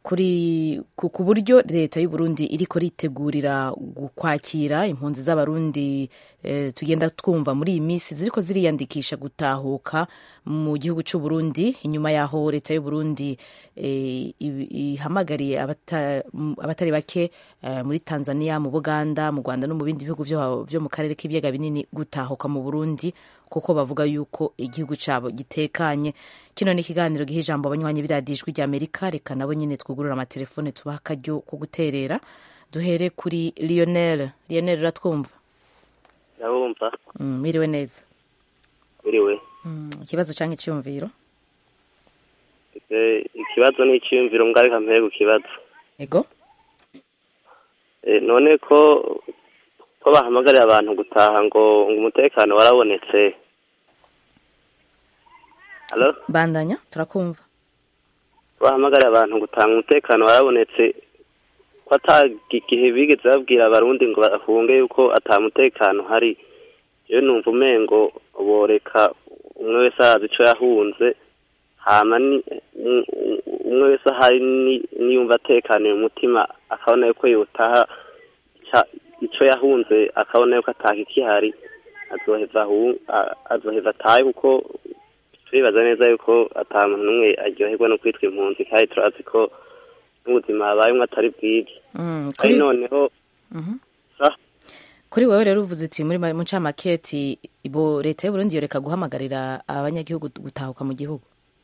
kuri ku ku buryo leta y'u Burundi iriko ritegurira gu- kwakira impunzi z'abarundi eh, tugenda twumva muri iyi minsi ziriko ziriyandikisha gutahuka mu gihugu cy'u Burundi inyuma yaho leta y'u Burundi eh, i- ihamagariye abata- m- abatari bake eh, muri Tanzania mu Buganda mu Rwanda no mu bindi bihugu vyo vyo mu karere k'ibiyaga binini gutahuka mu Burundi kuko bavuga yuko igihugu cyabo gitekanye kino ni ikiganiro giha ijambo abanywanyi b'iradijwi rya amerika reka nabo nyine twugurura amatelefone tubaha akaryo ko guterera duhere kuri lionel lionel uratwumva ndabumva Mm, mwiriwe neza biriwe Mm, ikibazo cyangwa icyumviro Ese ikibazo ni icyiyumviro mbwa reka mpere ku kibazo ego Eh, none ko ko bahamagarira abantu gutaha ngo ngo umutekano warabonetse Halo? bandanya turakumva bahamagarira abantu gutanga umutekano warabonetse ko ata igihe bigeze babwira abarundi ngo bahunge yuko ata mutekano hari iyo numva umengo boreka umwe wese arazi ico yahunze hama ni um- um- umwe wese ahari ni- niyumva atekaniye umutima akabona yuko yotaha ica- ico yahunze akabona yuko ataka ikihari azoheva ahu- a- azoheva atahe kuko turibaza neza yuko ata muntu n'umwe aryoherwa no kwitwa impunzi kandi turazi ko n'ubuzima habayemwo atari bwiza Mm, kandi kuri noneho Mhm. sa kuri wewe rero uvuze uti muri mu ncamake ibo leta y'u Burundi yoreka guhamagarira abanyagihugu gutahuka mu gihugu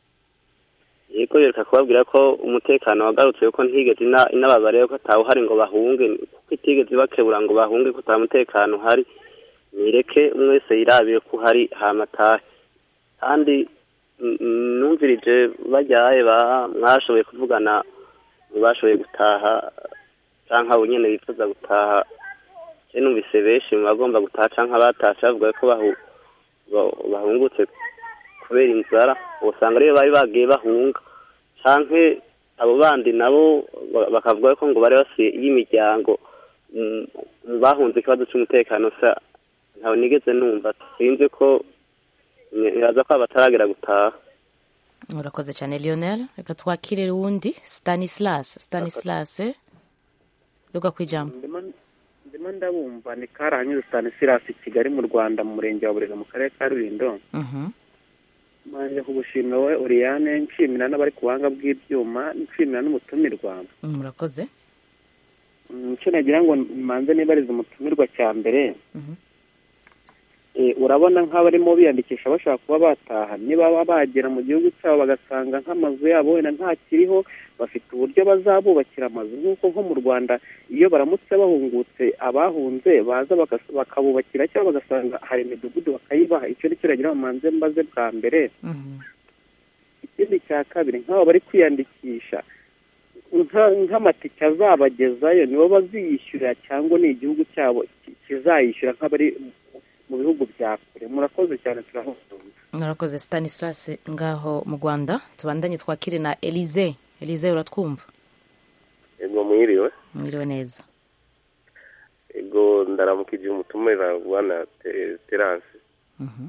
yego yereka kubabwira ko umutekano wagarutse yuko ntigeze ina- inababare yuko atawuhari ngo bahunge kuko itigeze ibakebura ngo bahunge ko ata mutekano uhari nireke umwe wese yirabiye ko uhari hama atahe kandi mm, mm, numvirije bajyaye ba mwashoboye kuvugana mu bashoboye gutaha canke abo nyene bifuza gutaha je numvise benshi mu bagomba gutaha canke abatashe bavuga ko bahu- ba- bahungutse kubera inzara usanga ariyo bari bagiye bahunga canke abo bandi nabo ba- bakavuga ko ngo bari basuye y'imiryango mm, mu bahunze ikibazo c'umutekano sa ntawe nigeze numva sinzi ko niraza ko bataragera gutaha urakoze cyane lionel reka twakire wundi stanislas stanislas duga ku ijambo ndimo ndabumva ni karahanyuze stanislas kigali mu rwanda mu murenge wa burega mu karere ka rulindo Mhm. manje kugushimira wowe uriyane nshimira n'abari ku buhanga bw'ibyuma nshimira n'umutumirwa Mm, murakoze Mm, icyo nagira ngo manze nibarize umutumirwa cya mbere Mhm. Eh, urabona nk'abarimo biyandikisha bashaka kuba bataha niba baba bagera mu gihugu cyabo bagasanga nk'amazu yabo wenda ntakiriho bafite uburyo bazabubakira amazu nk'uko nko mu rwanda iyo baramutse bahungutse abahunze baza bakas- bakabubakira cyangwa bagasanga hari imidugudu bakayibaha icyo ni cyo nagira ngo manze mbaze bwa mbere ikindi cya kabiri nk'abo bari kwiyandikisha nka- nk'amatike azabagezayo nibo baziyishyurira cyangwa ni igihugu cyabo ki- kizayishyura nk'abari mu bihugu bya kure murakoze cyane turahukunda murakoze stanislas ngaho mu rwanda tubandanye twakire na elize elize uratwumva ego mwiriwe mwiriwe neza ego ndaramukije umutumira bwana Te- terance Mhm.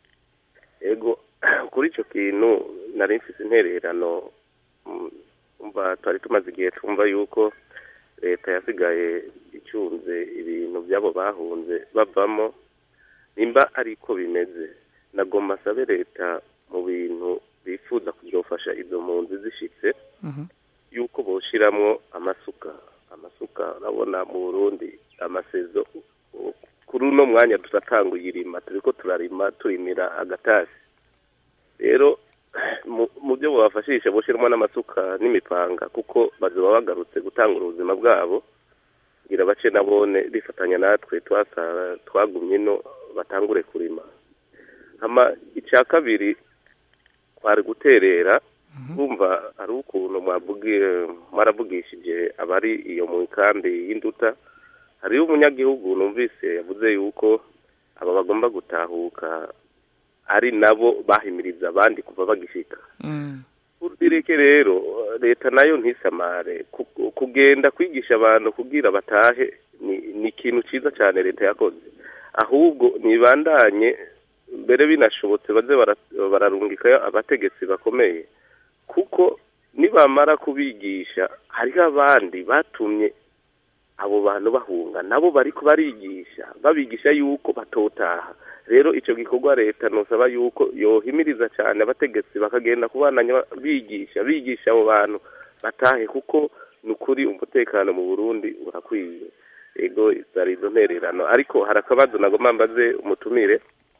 ego kuri icyo kintu nari mfise intererano mm, umva twari tumaze igihe twumva yuko leta yasigaye icunze ibintu by'abo bahunze bavamo nimba ariko bimeze nagomba asabe leta mu bintu bifuza kuzofasha izo mpunzi zishitse yuko boshiramwo amasuka amasuka urabona mu burundi amasezo u- kuri uno mwanya turatanguye irima turiko turarima turimira agatasi rero mu- mu byo bubafashisha boshiramo n'amasuka n'imipanga kuko bazoba bagarutse gutangura ubuzima bwabo kugira bace nabone bifatanya natwe twasara twagumye ino batangure kurima hama icya kabiri kwari guterera bumva hari ukuntu mwavugiye mwaravugishije abari iyo mu kambi y'induta hariho umunyagihugu numvise yavuze yuko aba bagomba gutahuka ari nabo bahimiriza abandi kuva bagishika urdireke rero leta nayo ntisamare ku- kugenda kwigisha abantu kugira batahe ni ni ikintu cyiza cyane leta yakoze ahubwo nibandanye mbere binashobotse baze bara- bararungikayo abategetsi bakomeye kuko nibamara kubigisha hariho abandi batumye abo bantu bahunga nabo bariko barigisha babigisha yuko batotaha rero ico gikorwa leta nosaba yuko yohimiriza cyane abategetsi bakagenda kubananya bigisha bigisha abo bantu batahe kuko ni ukuri umutekano mu burundi urakwiye ego zari izo ntererano ariko hari akabazo nagomba mbaze umutumire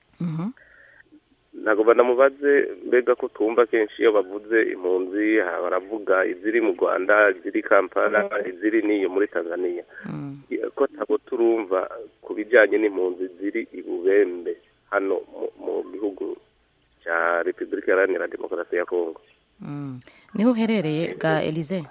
nagomba namubaze mbega ko tumva kenshi iyo bavuze impunzi ha- baravuga iziri mu rwanda iziri kampala iziri n'iyo muri tanzania ko ntabwo turumva ku bijyanye n'impunzi ziri i bubembe hano mu- mu gihugu cya repubulika iharanira demokarasi ya kongo Mm. niho uherereye bwa elize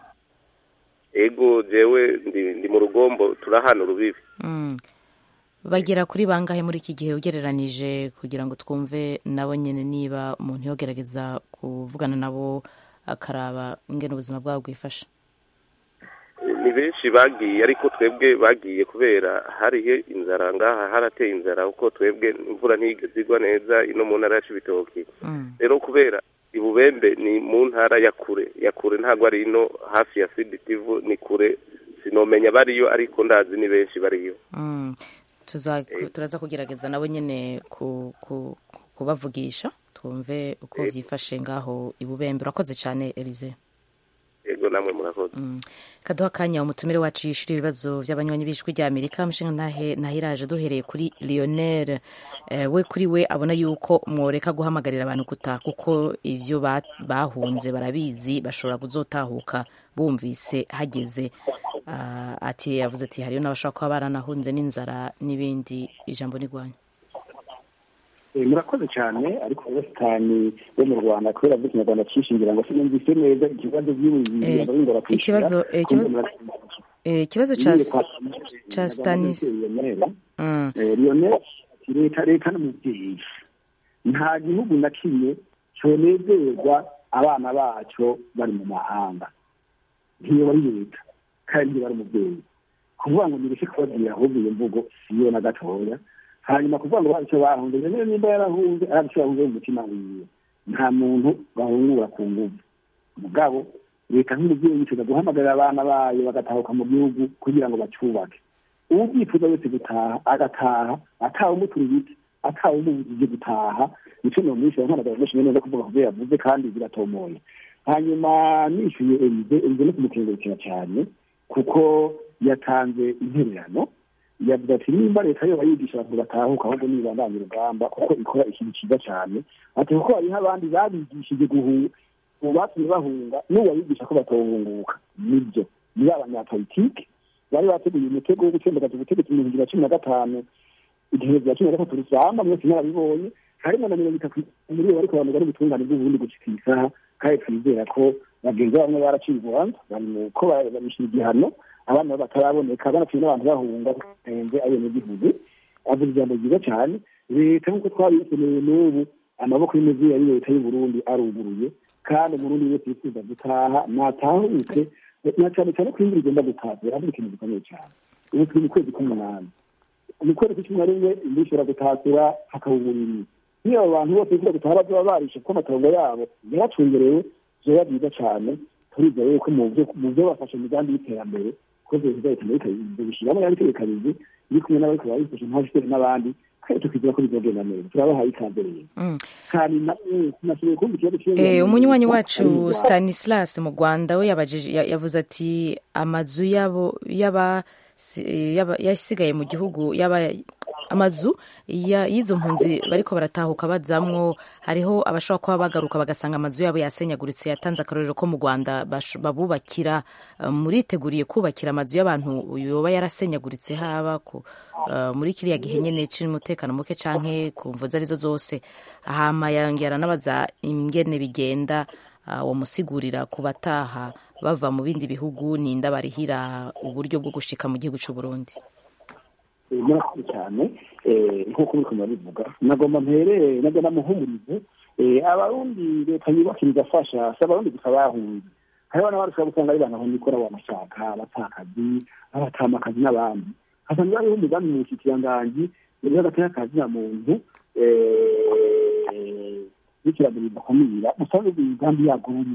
ego jewe ndi, ndi mu rugombo turahana urubibi Mm. bagera kuri bangahe muri iki gihe ugereranije kugira ngo twumve nabo nyine niba umuntu yogerageza kuvugana nabo akaraba ingene ubuzima bwabo bwifashe ni benshi bagiye ariko twebwe bagiye kubera hariho inzara ngaha harateye inzara kuko twebwe imvura ntigeze igwa neza ino mu ntara ya cibitoki rero kubera ibubembe ni mu ntara ya kure ya kure ntabwo ari ino hafi ya siditivu ni kure sinomenya bariyo ariko ndazi ni benshi bariyo Mm. Tuza- turaza kugerageza nabo nyine ku- ku- kubavugisha twumve uko byifashe ngaho ibubembe urakoze cyane elize ego namwe murakoze kaduha akanya umutumire wacu yishyura ibibazo by'abanywanyi b'ijwi rya amerika umushinga ntahe ntahiraje duhereye kuri lionel Eh, we kuri we abona yuko mworeka guhamagarira abantu gutaha kuko ibyo ba- bahunze barabizi bashobora kuzotahuka bumvise hageze Ah, ati yavuze ati hariyo n'abashobora kuba baranahunze n'inzara n'ibindi ijambo n'igwanya Eh, murakoze cyane ariko abasitani bo mu rwanda kubera ko ikinyarwanda cyishingira ngo sinumvise neza ikibazo by'ubuyobozi Eh, ababingora kwishyura ikibazo eh, ikibazo eh, ikibazo ca ca stanis Mm. lionel leta leta n'umubyeyi nta gihugu na kimwe cyonezerwa abana bacyo bari mu mahanga ntiyo bari leta kandi ntiyo bari umubyeyi kuvuga ngo nireke kubabwira ahubwo iyo mvugo siyo na gatoya hanyuma kuvuga ngo bazi icyo bahunze rero nimba yarahunze arazi icyo yahunze mu mutima wiwe nta muntu bahungura ku nguvu mugabo leta nk'umubyeyi yifuza guhamagarira abana bayo bagatahuka mu gihugu kugira ngo bacyubake uwo ubyifuza wese gutaha agataha atawe umutura ibiti atawe umubujije gutaha nicyo nomwishyura nkanagara menshi neza kuvuga kubyo yavuze kandi biratomoye hanyuma nishyuye elize elize no kumukengurukira cyane kuko yatanze intererano yavuze ati nimba leta yo bayigisha abantu batahuka ahubwo nibandanye urugamba kuko ikora ikintu cyiza cyane ati kuko hariho abandi babigishije guhunga ubu batumye bahunga n'uwabigisha ko batohunguka nibyo ni abanyapolitike bari bateguye umutego wo gutsembagaza ubutegetsi mu bihumbi bibiri na cumi na gatanu igihe bya cumi na gatatu rusamba mwese mwarabibonye harimo na mirongo itatu muri bo bariko bamugana ubutungane bw'uburundi gushika iyi saha kandi twizera ko bagenzi bamwe baraciye urubanza bari mu ko babishyira igihano abana bo bataraboneka banatuye n'abantu bahunga barenze abenegihugu avuga ijambo ryiza cyane leta nk'uko twabikeneye n'ubu amaboko y'umuvyeyi ari leta y'uburundi aruguruye kandi umurundi wese yifuza gutaha natahuke na cyane cyane ko imvura igomba gutaha biravuga ikintu gikomeye cyane ubu turi mu kwezi k'umunani mu kwezi kw'icumi na rimwe imvura ishobora gutasura hakaba uburiri niyo abo bantu bose bifuza gutaha bazoba barishe kuko amatongo yabo yaracungerewe vyoba byiza cyane turizera yuko mu byo- mu byo bafashe imigambi y'iterambere ko leta leta ibyo bishyiramo yabitegekanizi iri kumwe n'abariko barabifasha nk'abafiteri n'abandi kandi tukizera ko bizogenda neza turabahaye ikaze rero Mm. kandi na- eh, tunashoboye kumva ikibazo Eh, cy'ingano- umunywanyi wacu stanislas mu rwanda we yabajije ya- yavuze ati amazu yabo yaba si- yaba- yasigaye mu gihugu yaba amazu ya- y'izo mpunzi bariko baratahuka bazamwo hariho abashobora kuba bagaruka bagasanga amazu yabo yasenyaguritse yatanze akarorero ko mu rwanda bash- babubakira eh, muriteguriye kubakira amazu y'abantu yoba yarasenyaguritse haba ku eh, muri kiriya gihe nyene c'umutekano muke canke ku mvo arizo zose hama yongera anabaza ingene bigenda ah, wamusigurira ku bataha bava mu bindi bihugu ninda barihira uburyo bwo gushika mu gihugu c'u Burundi Eh, murakoze cyane eh, nk'uko muriko murabivuga nagomba mpere nabwo namuhumurize eh, abarundi leta yubakira igafasha si abarundi gusa bahunze hariho n'abandi ushobora gusanga ari bantu ikora wanashaka abatakazi abatamakazi n'abandi hasanga hariho umugambi mu bushikiranganji y'agateka kazi na muntu eh, n'ikiragiro bidakumira usanga imigambi yabwo burimwo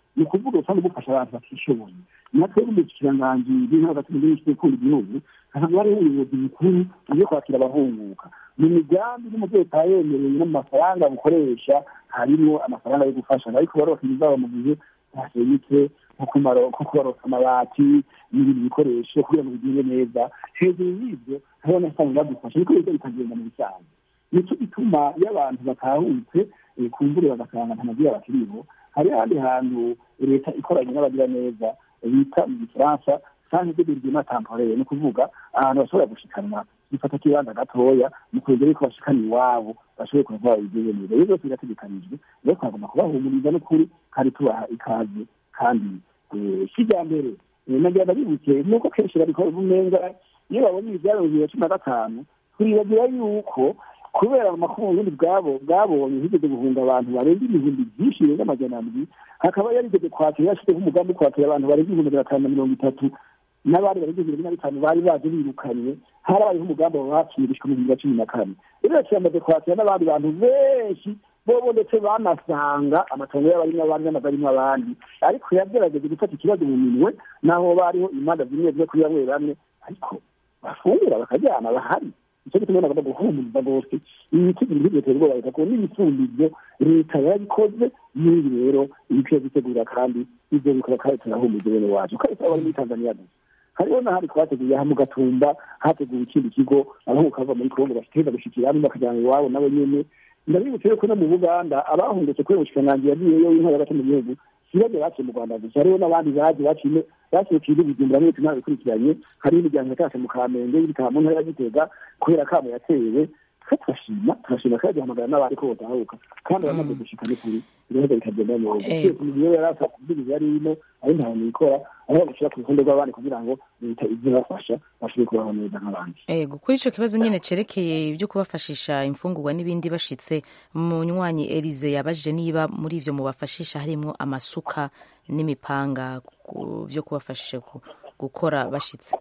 ni ukuvuga usanga bufasha abantu batishoboye natwe n'umukiranganji b'intara hagati mu gihugu gukunda igihugu ahantu hariho ubuyobozi bukuru bwo kwakira abahunguka mu migambi n'umutekano yemereye no mu mafaranga bukoresha harimo amafaranga yo gufasha ariko barokera izabo mu gihe hasenyutse nko kubarosa amabati n'ibindi bikoresho kugira ngo bigende neza hejuru y'ibyo hariho n'asanga badufasha ariko ibyo bikagenda mu bisanzwe nicyo gituma iyo abantu batahutse ku mvura bagasanga nta magira bakiriho hari ahandi hantu leta ikoranye n'abagira neza bita mu gifaransa sanke de birgima temporere ni ukuvuga ahantu bashobora gushikanwa gifata kibanza gatoya mu kurindira yuko bashikana iwabo bashoboye kuva babigeze neza iyo byose birategekanijwe rero twagomba kubahumuriza n'ukuri kandi tubaha ikaze kandi kijyambere nagira ndabibuke nuko kenshi babikora umenga iyo babonye ibyaro bibiri na cumi na gatanu turibagira yuko kubera amakuru ubundi bwabo bwabonye higeze guhunga abantu barenga ibihumbi byinshi birenga amajana abiri hakaba yarigeze kwakira yashyizeho umugambi wo kwakira abantu barenga ibihumbi magana atanu na mirongo itatu n'abandi barenga ibihumbi na bitanu bari baje birukanywe harabayeho umugambi wabakirishwa mu bibiri na cumi na kane rero kiramaze kwakira n'abandi bantu benshi bobo ndetse banasanga amatongo y'abarimo abandi n'amagarimo abandi ariko yagerageje gufata ikibazo mu minwe naho bariho imanza zimwe zimwe kuri bamwe bamwe ariko bafungura bakajyana bahari icyo gituma nagomba guhumuriza rwose ibiti biri biteye ubwoba leta kuko n'ibifundibyo leta yabikoze n'ibi rero ibikwiye gutegura kandi ibyo bikora kandi turahumuriza bene wacu kandi turaba muri tanzania gusa hariho n'ahandi twateguye aha mu gatumba hateguwe ikindi kigo abahungu kava muri kongo bashiteza gushikira hamwe bakajyana iwabo nabo nyene ndabibutse yuko no mu buganda abahungutse kubera ubushikiranganji yagiyeyo w'intara hagati mu gihugu sibaje baciye mu rwanda gusa hariho n'abandi baje baciye basohokeye ibijumbura mwese nabikurikiranye hariho imiryango yatashe mu kamenge y'ibitaba mu ntara ya gitega kubera kamo yatewe twe turashima turashima kandi duhamagara n'abandi ko botahuka kandi abamaze gushika n'ukuri biraheza bikagenda neza twese mu gihe yari asa kubwiriza yari ino ari ntaho nikora aho bashyira ku ruhande rw'abandi kugira ngo leta ize ibafasha bashobore kubaho neza nk'abandi ego kuri ico kibazo nyene cerekeye ibyo kubafashisha imfungurwa n'ibindi bashitse munywanyi Elize yabajije niba muri ivyo mubafashisha harimwo amasuka n'imipanga byo kubafashisha gukora bashitse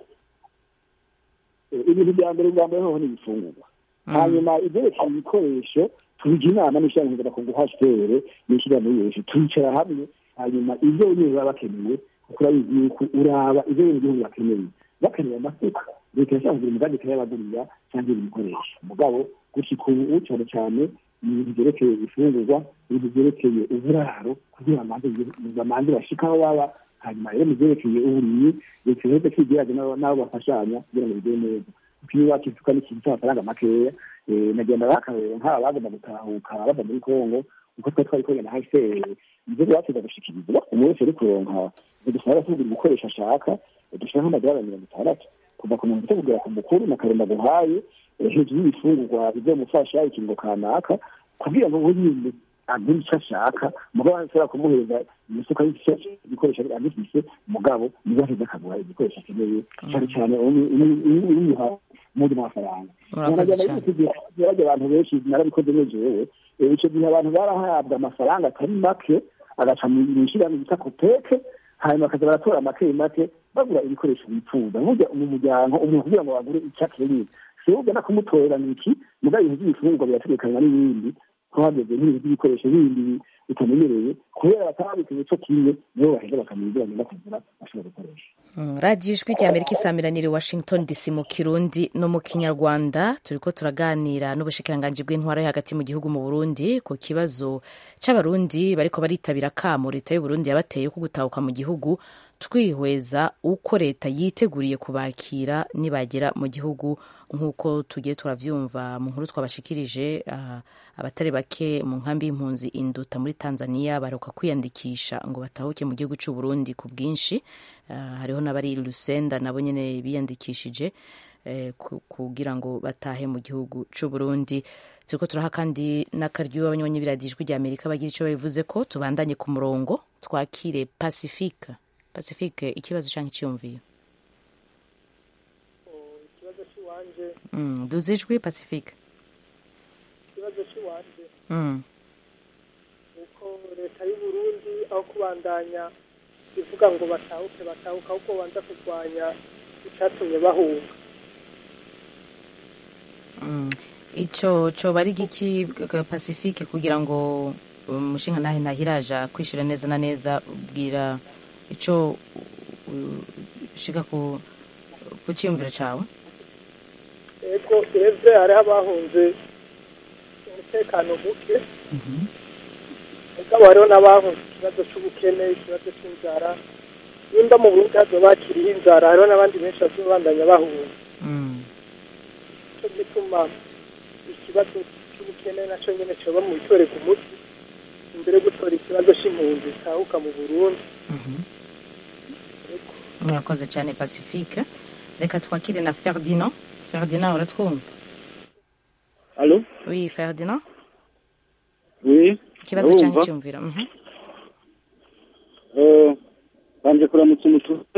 ibintu bya mbere bwa mbere hoho ni ibifungurwa hanyuma ibyerekeye ibikoresho tubijya inama n'ishyirahamwe mpuzamakungu hcr n'ishyirahamwe y'ibikoresho twicara hamwe hanyuma ibyo nyine baba bakeneye kuko urabizi yuko uraba ibyo bindi bihugu bakeneye bakeneye amasuka leta yashaka kugira umugambi ikayabagurira cyangwa ibindi bikoresho mugabo gushika ubu cyane cyane ibintu byerekeye ifungurwa ibintu byerekeye uburaro kugira ngo bamanze bashike aho baba hanyuma rero mu byerekeye uburimyi leta iheze kwigerage n'abo bafashanya kugira ngo bigere neza kuko iyo wakisuka n'ikintu cy'amafaranga makeya nagenda bakareba nk'aba bagomba gutahuka bava muri kongo uko twari twari kugenda hcr ibyo bateza gushikiriza umuntu wese ari kuronka dusaba tugura ibikoresho ashaka dushira nk'amadolari mirongo itandatu kuva ku muntu kugera ku mukuru na karenda guhaye hejuru y'ibifungurwa bizomufasha ikingo kanaka kugira ngo we nyine agura icyo ashaka mugabo ashobora kumuhereza imifuka y'ibikoresho agifise mugabo niba aheza akagura igikoresho akeneye cyane cyane umuha muri mafaranga bajya abantu benshi narabikoze nejewe icyo gihe abantu barahabwa amafaranga atari make agaca mu ishyirahamwe bita kopeke hanyuma bakaza baratora make make bagura ibikoresho bifuza burya mu muryango umuntu kugira ngo bagure icyo akeneye si wowe ugana kumutorera ni iki mugabo ibintu by'ibifungurwa birategekanywa n'ibindi ko hageze nk'ibintu by'ibikoresho bindi bitamenyereye kubera batababikanye cyo kimwe nibo baheza bakamenya ibyo bagenda kugura bashobora gukoresha radiyo ijwi rya amerika isamiraniye washington dc mu kirundi no mu kinyarwanda turi ko turaganira n'ubushikiranganji bw'intwara yo hagati mu gihugu mu burundi ku kibazo cy'abarundi bariko baritabira kamo leta y'uburundi yabateye ko gutahuka mu gihugu twihweza uko leta yiteguriye kubakira nibagera mu gihugu nk'uko tugiye turavyumva mu nkuru twabashikirije uh, abatari bake mu nkambi y'impunzi induta muri tanzania baruka kwiyandikisha ngo batahuke mu gihugu cy'u burundi ku bwinshi uh, hariho n'abari lusenda nabo nyene biyandikishije eh, kugira ngo batahe mu gihugu cy'u burundi turiko turaha kandi n'akaryo abanywanyi biradijwi rya amerika bagira ico babivuze ko tubandanye ku murongo twakire pacifique pacifique ikibazo canke iciyumviyo ikibazo cy'iwanje mm, duze ijwi pacifique ikibazo cy'iwanje mm. uko leta y'u Burundi aho kubandanya ivuga ngo batahuke batahuka ahubwo banza kurwanya icyatumye bahunga mm. ico coba ari giki pacifique kugira ngo umushinga nahe ntahiraja kwishura neza na neza ubwira ico ushika ku ku cyiyumviro cawe ego eze hariho abahunze umutekano muke mugabo hariho n'abahunze ikibazo c'ubukene ikibazo c'inzara nimba mu burundi hazoba hakiriho inzara hariho n'abandi benshi bazobandanya bahunga nico gituma ikibazo c'ubukene naco nyene coba mu bitorerwa umuti imbere yo gutora ikibazo c'impunzi zitahuka mu burundi murakoze cyane pacifique reka twakire na ferdinand ferdinand uratwumva Allô oui ferdinand Oui. ikibazo ndabumva. cyangwa icyumviro mhm. Eh, banje kuramutsa umututse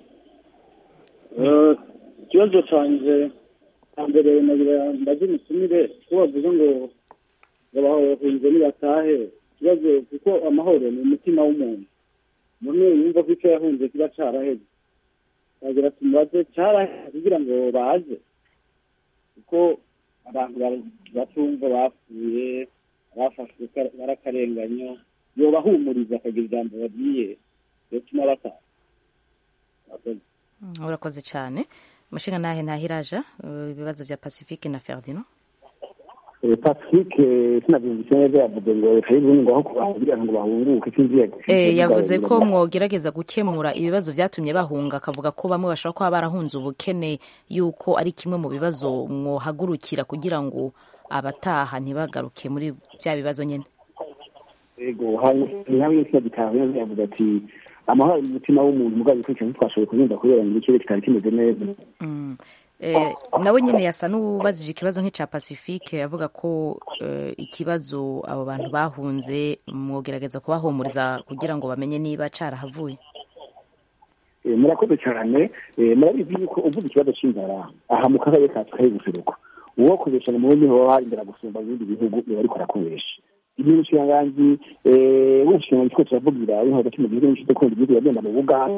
Eh, ikibazo canje cya mbere nagira mbaze umusumire ko bavuze ngo ngo bahunze nibatahe ikibazo kuko amahoro ni umutima w'umuntu none yumva ko icyo yahunze kiba caraheze bagira tumubaze caraheze kugira ngo baze kuko abantu bara- batumva bapfuye abafashwe kar- barakarenganyo yobahumuriza akagira ijambo babwiye yotuma bataha Murakoze. Mm, urakoze cyane umushinga nahe ntahiraja uh, ibibazo bya pacifique na ferdinand pacifique sinabyumvise neza yavuze ngo leta y'uburundi ngo aho kugira ngo bahunguke sinzi Eh, yavuze ko mwogerageza gukemura ibibazo byatumye bahunga akavuga ko bamwe bashobora kuba barahunze ubukene yuko ari kimwe mu bibazo mwohagurukira kugira ngo abataha ntibagaruke muri bya bibazo nyine yego hanyuma y'isi gitaha yavuze ati amahoro ari mu mutima w'umuntu mugabo ikurikirana ntitwashoboye kunyumva kubera ngo ikirere kitari kimeze neza Mm. Eh, nawe nyine yasa n'uwubajije ikibazo nk'icya pacifique avuga ko eh, ikibazo abo bantu bahunze mwogerageza kubahumuriza kugira ngo bamenye niba carahavuye Eh, murakoze cyane Eh, murabizi yuko uvuze ikibazo cy'inzara aha mu karere kacu kari guseruka uwo kubesha mu burundi hoba hari inzara gusumba ibindi bihugu biba ariko arakubesha igihe umushikiranganji eh, w'umushikiranganji twese turavugira uri hagati mu gihugu n'inshuti kundi igihugu yagenda mu buganda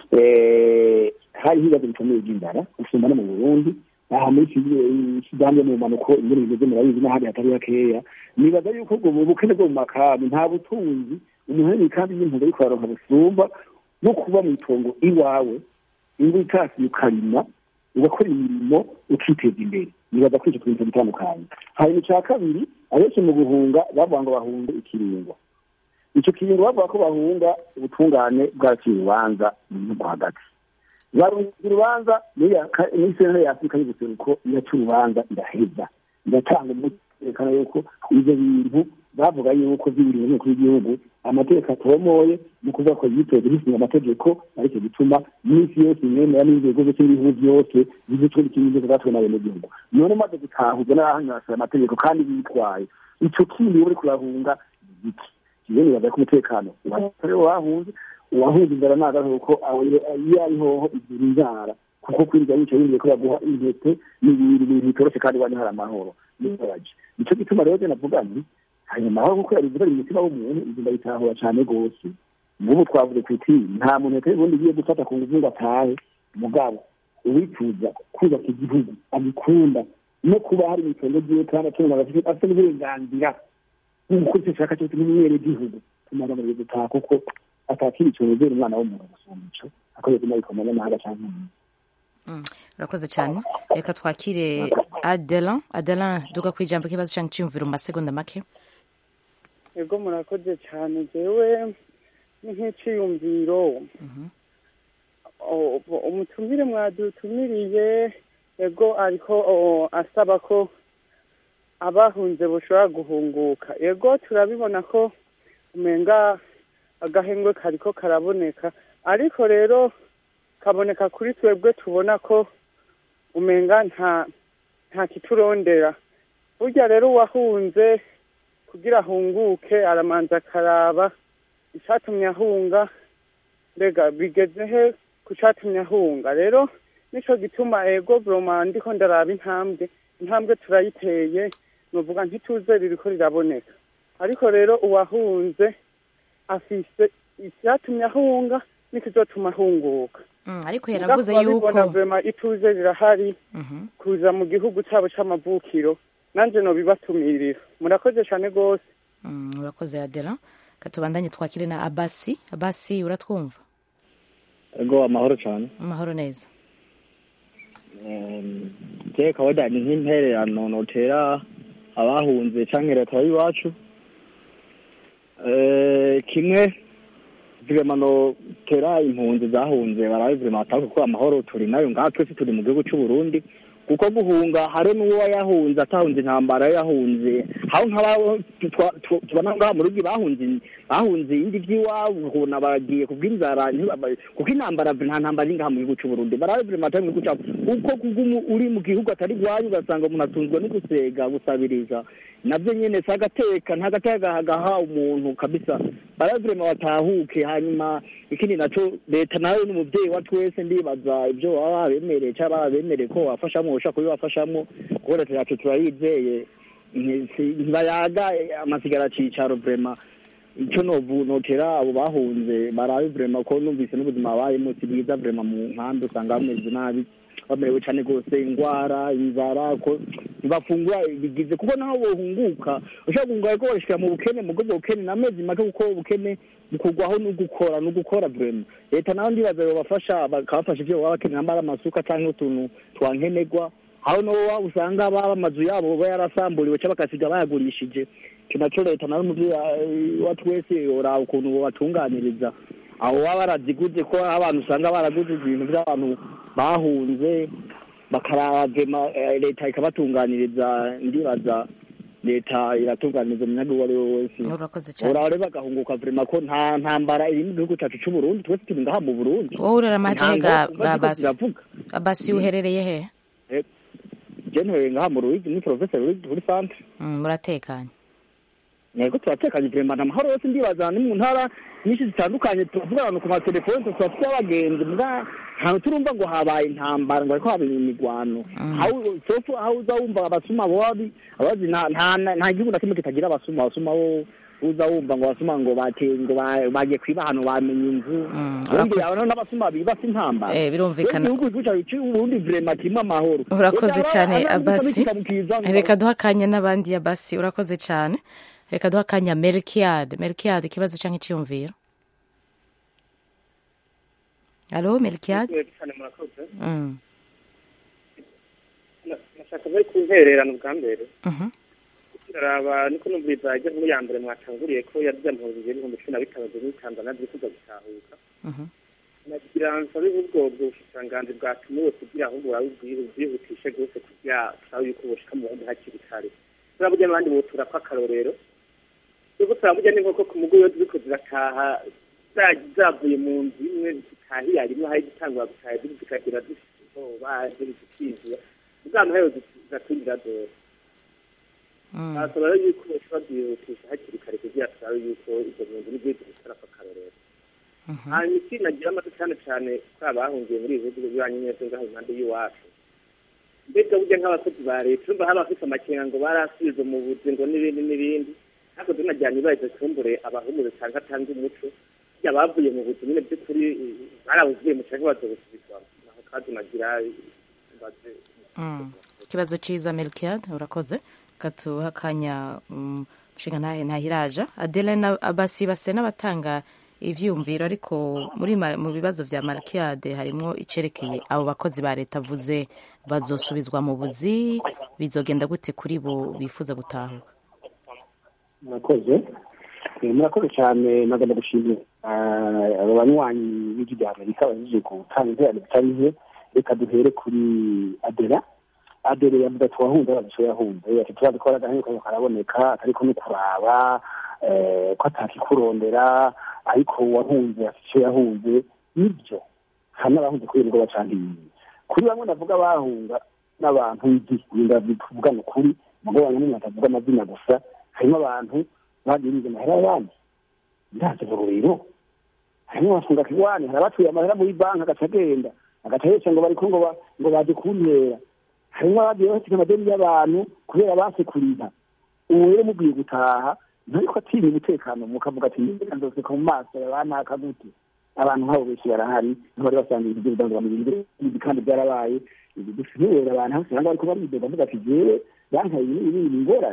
eh, hari ibibazo bikomeye by'inzara gusumba no mu burundi aha muri sudani yo mu mpanuko ingene bimeze murabizi n'ahandi hatari hakeya nibaza yuko ubwo mu bukene bwo mu makambi nta butunzi umuntu ari mu ikambi y'impunzi ariko araronka busumba no kuba mu itongo iwawe ingo itasi ukarima ugakora imirimo ukiteza imbere nibaza ko icyo kintu gitandukanye hanyuma icya kabiri abenshi mu guhunga bavuga ngo bahunge ikiringo icyo kiringo bavuga ko bahunga ubutungane bwaraciye urubanza mu gihugu hagati barunze urubanza muri sentare ya afurika y'ubuseruko iraca urubanza iraheza iratanga umuti yerekana yuko ibyo bintu bavuga yuko by'ibiri mu y'igihugu amategeko atomoye ni ukuvuga ko yitoje hisinga amategeko aricyo gituma iminsi yose imwemera n'inzego zose n'ibihugu byose zizitwe n'ikintu zatuwe n'abenegihugu none maze gutahuza n'abahanyurasira amategeko kandi bitwaye icyo kindi uri kurahunga igiki kibe nibaza ko umutekano ubatari wahunze uwahunze inzara nagaho ko iyo ariho igira inzara kuko kwirirwa wicaye wumviye ko baguha intete n'ibintu bintu bitoroshe kandi wani hari amahoro nibabaje nicyo gituma rero je navuga nti hanyuma aho kuko yari gutera umutima w'umuntu inzu ndayitahura cyane rwose nk'ubu twavuze ku iti nta muntu leta y'uburundi igiye gufata ku nguvu ngo atahe mugabo uwifuza kubaka igihugu agikunda no kuba hari mu itongo ryiwe kandi atunga afite n'uburenganzira nk'uko icyo ashaka cyose n'umwenegihugu tumara muri gutaha kuko atakiri ikintu uzera umwana w'umuntu gusumba ico akoze kuma bikoma n'amahanga canke umuntu urakoze cyane reka twakire adelan adelan duga ku ijambo k'ikibazo cyangwa icyiyumviro mu masegonda make ego murakoze cyane jewe ni nk'iciyumviro umutumire mwadutumiriye ego ariko asaba ko abahunze bushobora guhunguka ego turabibona ko umenga agahengwe kariko karaboneka ariko rero kaboneka kuri twebwe tubona ko umenga nta nta kiturondera burya rero uwahunze kugira ahunguke aramanza akaraba icyatumye ahunga mbega bigeze he ku cyatumye ahunga rero nicyo gituma ego buroma ndiko ndaraba intambwe intambwe turayiteye nuvuga ntituze ririko riraboneka ariko rero uwahunze afise icyatumye ahunga n'ikizotuma ahunguka ariko yaravuze yuko vema ituze rirahari kuza mu gihugu cyabo c'amavukiro nanje nobibatumirira murakoze cyane rwose Mm, urakoze adela katubandanye twakire na abasi abasi uratwumva ego amahoro cyane amahoro neza je kawaida ni nk'intererano notera abahunze canke leta y'iwacu Eh, kimwe vrema notera impunzi zahunze barabe vrema batahuke kuko amahoro turi nayo ngaha twese turi mu gihugu c'u Burundi kuko guhunga hari n'uwo yahunze atahunze intambara yahunze aho nk'aba twa- twa- tubona ngaha mu rugi bahunze bahunze indi vy'iwabo ukabona bagiye kubw'inzara ntibaba- kuko intambara nta ntambara iri ngaha mu gihugu c'u Burundi barabe vrema atari mu gihugu cabo uko kugumu uri mu gihugu atari iwanyu ugasanga umuntu atunzwe no gusega gusabiriza navyo nyene si agateka nta gateka gaha umuntu kabisa barabe vrema batahuke hanyuma ikindi naco leta nayo ni umuvyeyi wa twese ndibaza ivyo baba babemereye cyangwa baba bemereye ko wafashamwo ushaka kubibafashamwo kuko leta yacu turayizeye nti- si- ntibayaga amasigara cicaro vrema icyo novu notera abo bahunze barabe vrema ko numvise n'ubuzima babayemo si bwiza vrema mu nkambi usanga bameze nabi bamerewe cyane rwose indwara inzara ko ntibafungura bigize kuko naho bohunguka ushobora guhunga ariko barashikira mu bukene mu bwo bukene n'amezi make kuko ubukene bukurwaho no gukora no gukora vrema leta naho ndibaza yobafasha bakabafasha ivyo baba bakenera mbara amasuka canke utuntu twankenerwa aho no waba usanga baba amazu yabo baba yarasamburiwe cyangwa bagasiga bayagurishije icyo naco leta nawe umuvyeyi wa twese yoraba ukuntu bobatunganiriza aho baba baraziguze ko abantu usanga baraguze ibintu by'abantu bahunze bakaragema eh, leta ikabatunganiriza ndibaza leta iratunganiriza umunyaga uwo ari we wese urakoze cyane uraba rero bagahunguka vrema ko nta ntambara iri mu gihugu cyacu c'u Burundi twese turi ngaha mu Burundi wowe uraramaje he ga Ntango- ga abasi ziravuga. abasi uherereye he je ntuye ngaha mu Ruyigi ni professor Ruyigi kuri centre Mm, muratekanye yego turatekanye vrema nta mahoro yose ndibaza ni mu ntara nyinshi zitandukanye tuvuga abantu ku matelefoni tuba dufite abagenzi mbwa ntabwo turumva ngo habaye intambara ngo ariko habaye imirwano aho sofu aho uza wumva abasuma bobi abazi nta nta- nta gihugu na kimwe kitagira abasuma abasuma bo uza wumva ngo abasuma ngo bateye ngo ba- bagiye kwiba ahantu bamenye inzu ubundi urakoze. abantu n'abasuma biba si intambara Eh, birumvikana. Rero igihugu cyacu cy'uburundi vrema kirimo amahoro urakoze Leta cyane aba- aba- abasi ikamukiza ngo- reka duha akanya n'abandi abasi urakoze cyane reka duha akanya melkiyade melkiyade ikibazo cyangwa icyiyumviro alo melkiyade cyane murakoze Mm, Na- nashaka bari ku ntererano bwa mbere mhm. turaraba niko numviriza ajya muri ya mbere mwatanguriye ko yarya mpunzi ibihumbi cumi na bitanu ziri muri tanzania ziri kuza gutahuka Mhm. nagira nsabe ubwo bushikiranganji bwatumiwe kugira ahubwo burabe ubwi- bwihutishe rwose kugira turabe yuko bushika mu bundi hakiri kare turaburya n'abandi botura ko akarorero yuko turaburya n'inkoko ku mugo iyo ziriko zirataha za- zavuye mu nzu imwe zitahiye rimwe hari zitangura gutaha ziri zikagira zifite ubwoba ziri zikizura ubwa muheyo zigatwinjira dore basaba rero yuko bashobora byihutisha hakiri kare kugira turabe yuko izo mpunzi n'ibyo zitara ko akarorero hanyuma ikindi nagira amato cyane cyane kuri abahungiye muri ibi bihugu bibanyi neza ngaho impande y'iwacu mbega burya nk'abakozi ba leta urumva haba bafite amakenga ngo barasubizwe mu buzi ngo n'ibindi n'ibindi ariko tunajyanye ibaye kumbure abahumuze cyangwa atanga umuco burya bavuye mu buzi nyine by'ukuri eh, barabuzuye mu cyangwa bazobusubizwamo naho kandi nagira mbaze Mm. ikibazo cyiza melkiyade urakoze reka tuhe akanya mm, nshinga ntahe ntahiraja adele na abasi base n'abatanga ivyiyumviro ariko muri ma- mu bibazo vya malkiyade harimo icerekeye abo bakozi ba leta avuze bazosubizwa mu buzi bizogenda gute kuri bo bifuza gutahuka murakoze Eh, murakoze cyane nagomba gushimira ah, abo banywanyi b'ijwi rya amerika bahejeje gutanga interano bitari nke reka duhere kuri adera adere yavuze ati wahunze abantu yahunze ati turazi ko agahenge kayo karaboneka atariko no kuraba eh, ko atakikurondera ariko wahunze afite icyo yahunze nibyo hari n'abahunze kubera ubwoba cyangwa ibindi kuri bamwe navuga bahunga n'abantu nzi ndavugana ukuri mugabo bamwe n'umuntu atavuga amazina gusa harimo abantu bagiye biga amahera y'abandi ndazi bururiro harimo abafunga kiwani hari abatuye amahera muri banki agaca agenda agaca yese ngo bariko ngo ba- ngo baje kuntera harimo abagiye bafite amadeni y'abantu kubera basekurira ubu rero mubwiye gutaha ntariko atinya umutekano mukavuga ati niba nzoseka mu maso yabanaka gute abantu nk'abo benshi barahari niho bari basangiye ibyo bidanzwa mu bintu ibi kandi byarabaye ibi dufite abantu hose usanga bariko baridoga bavuga ati jewe bankaye ibi ibi ni ingorane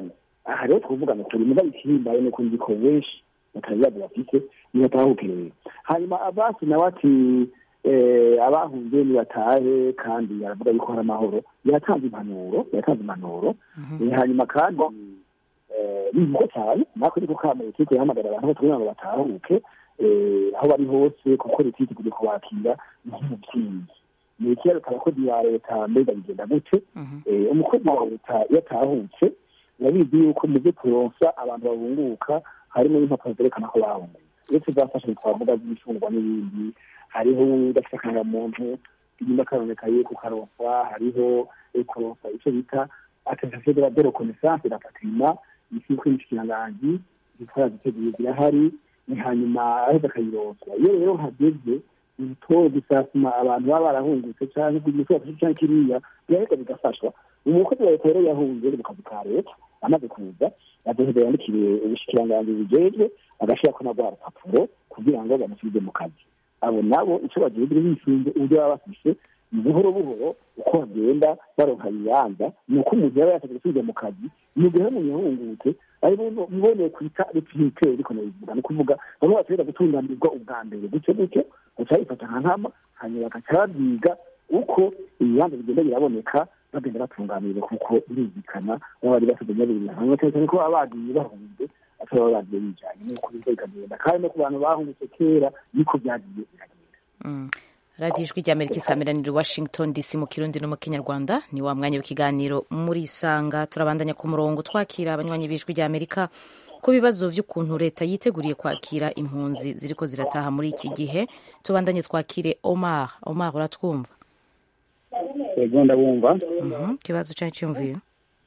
aha rero twuvugana kuri muga ikihimbaye nuko nzi ko benshi batabibazo bafite nibatahukereye hanyuma abasi nawe ati abahunze nibatahe kandi aravuga yuko hari amahoro yatanze impanuro yatanze impanuro hanyuma kandi bivuga cyane natwe niko kamere turi guhamagara abantu bose kugira ngo batahuke aho bari hose kuko leta yiteguye kubakira nk'umubyeyi ni ikibazo abakozi ba leta mbega bigenda gute umukozi wa leta iyo atahutse urabizi yuko mu byo turonsa abantu bahunguka harimo n'impapuro zerekana ko bahunguye iyo tuzafasha twavuga by'ibicungwa n'ibindi hariho udafite akangamuntu inyuma karonekaye kukaronswa hariho kuronsa icyo bita attestation de la de reconnaissance la patrimoine ikigo cy'ikiranganji zitwara ziteguye zirahari ni hanyuma aheza akayironswa iyo rero hageze ibitoro bisasuma abantu baba barahungutse cyangwa kugira icyo bafashe cyangwa kiriya birahita bigafashwa umukozi wa leta rero yahunze mu kazi ka leta amaze kuza adoheza yandikiriye ubushikiranganji bujejwe agashyirako na rwa rupapuro kugira ngo bamusubize mu kazi abo nabo icyo bagiye bisunze uburyo baba bafise ni buhoro buhoro uko bagenda baronka ibibanza ni uko umuntu yaba yasabye gusubiza mu kazi mu gihe umuntu yahungutse ari muboneye kwita repite ariko nabivuga ni ukuvuga bamwe bategera gutunganirwa ubwa mbere gutyo gutyo baca bifata nka nkama hanyuma bagaca babyiga uko ibibanza bigenda biraboneka bagenda batunganirwa kuko birumvikana baba bari basabye nyabiri hanyuma cyane cyane ko baba bagiye bahunze atari baba bagiye bijanye nuko biza bikagenda kandi no ku bantu bahungutse kera niko byagiye biragenda radiyo ijwi ry'amerika isameranira washington dc mu kirundi no mu kinyarwanda ni wa mwanya w'ikiganiro muri isanga turabandanya ku murongo twakira abanywanyi b'ijwi ry'amerika ku bibazo by'ukuntu leta yiteguriye kwakira impunzi ziriko zirataha muri iki gihe tubandanye twakire omar omar uratwumva yego ndabumva ikibazo cyari cyumviye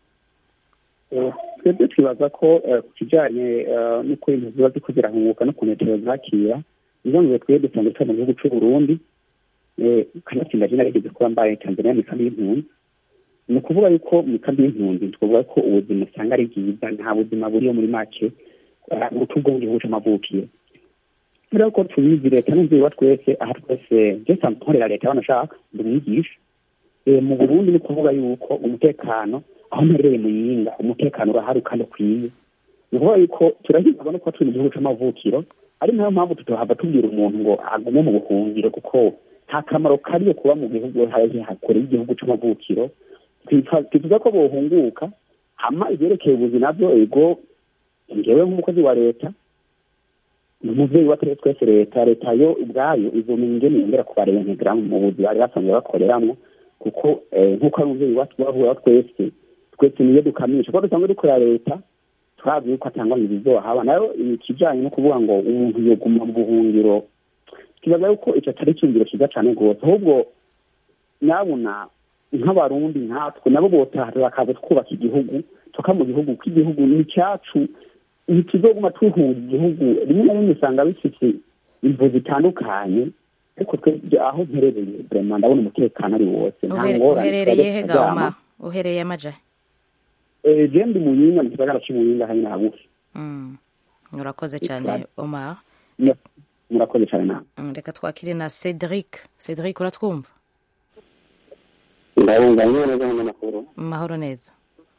twebwe twibaza ko ku kijyanye n'uko impunzi ziba ziko zirahunguka no ku metero zakira nizo ngo twebwe dusanzwe tuba mu gihugu cy'u burundi kanatsinda jena rigeze kuba mbaye tanzania mu ikambi y'impunzi ni ukuvuga yuko mu ikambi y'impunzi twavuga ko ubuzima usanga ari bwiza nta buzima buriyo muri make ubutubwo mu gihugu c'amavukiro kubera ko tubizi leta n'umubyeyi wa twese aha twese je nsanzwe nkorera leta banashaka ndi umwigisha mu burundi ni ukuvuga yuko umutekano aho mperereye mu yinga umutekano urahari kandi ukwiye ni ukuvuga yuko turahirwa no kuba turi mu gihugu c'amavukiro ari nayo mpamvu tutahava tubwira umuntu ngo agume mu buhungiro kuko nta kamaro kariyo kuba mu gihugu hakore y'igihugu c'amavukiro twifuza ko bohunguka hama ivyerekeye ubuzi navyo ego ngewe nk'umukozi wa leta ni umuvyeyi wa twese leta leta yo ubwayo izomenya ingene yongera kubarentegera mu buzi bari basanzwe bakoreramwo kuko nk'uko ari umuvyeyi wahura twese twese niyo dukamisha kuko dusanzwe dukorera leta turazi yuko atangwa ibizohaba nayo ikijanye no kuvuga ngo umuntu yoguma mu buhungiro kibaza yuko ico atari icyumviro cyiza cane rwose ahubwo nabona nk'abarundi nkatwe nabo botaha bakaza twubaka igihugu tuka mu gihugu ko igihugu ni icyacu ntituzoguma tuhunga igihugu rimwe na rimwe usanga bifite imvu zitandukanye ariko twebwe aho mperereye vrema ndabona umutekano ari wose nta ngorane uherereye he gahoma uherereye amaja je ndi muyinga mu gisagara c'imuyinga hari na hagufi urakoze cyane omar murakoze cyane nawe reka twakire na cedric cedric uratwumva ndabumva niba neza n'amakuru mahoro neza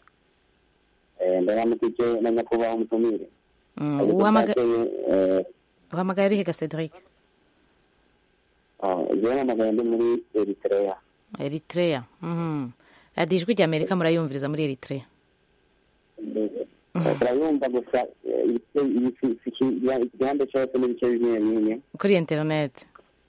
ndaramukije na nyakubahwa umutumire uhamagaye urihe ga cedric jewe namagaye ndi muri eritrea eritrea radiyo ijwi rya amerika murayumviriza muri eritrea turayumva gusa igihande cyose n'ibice bimwe bimwe kuri interineti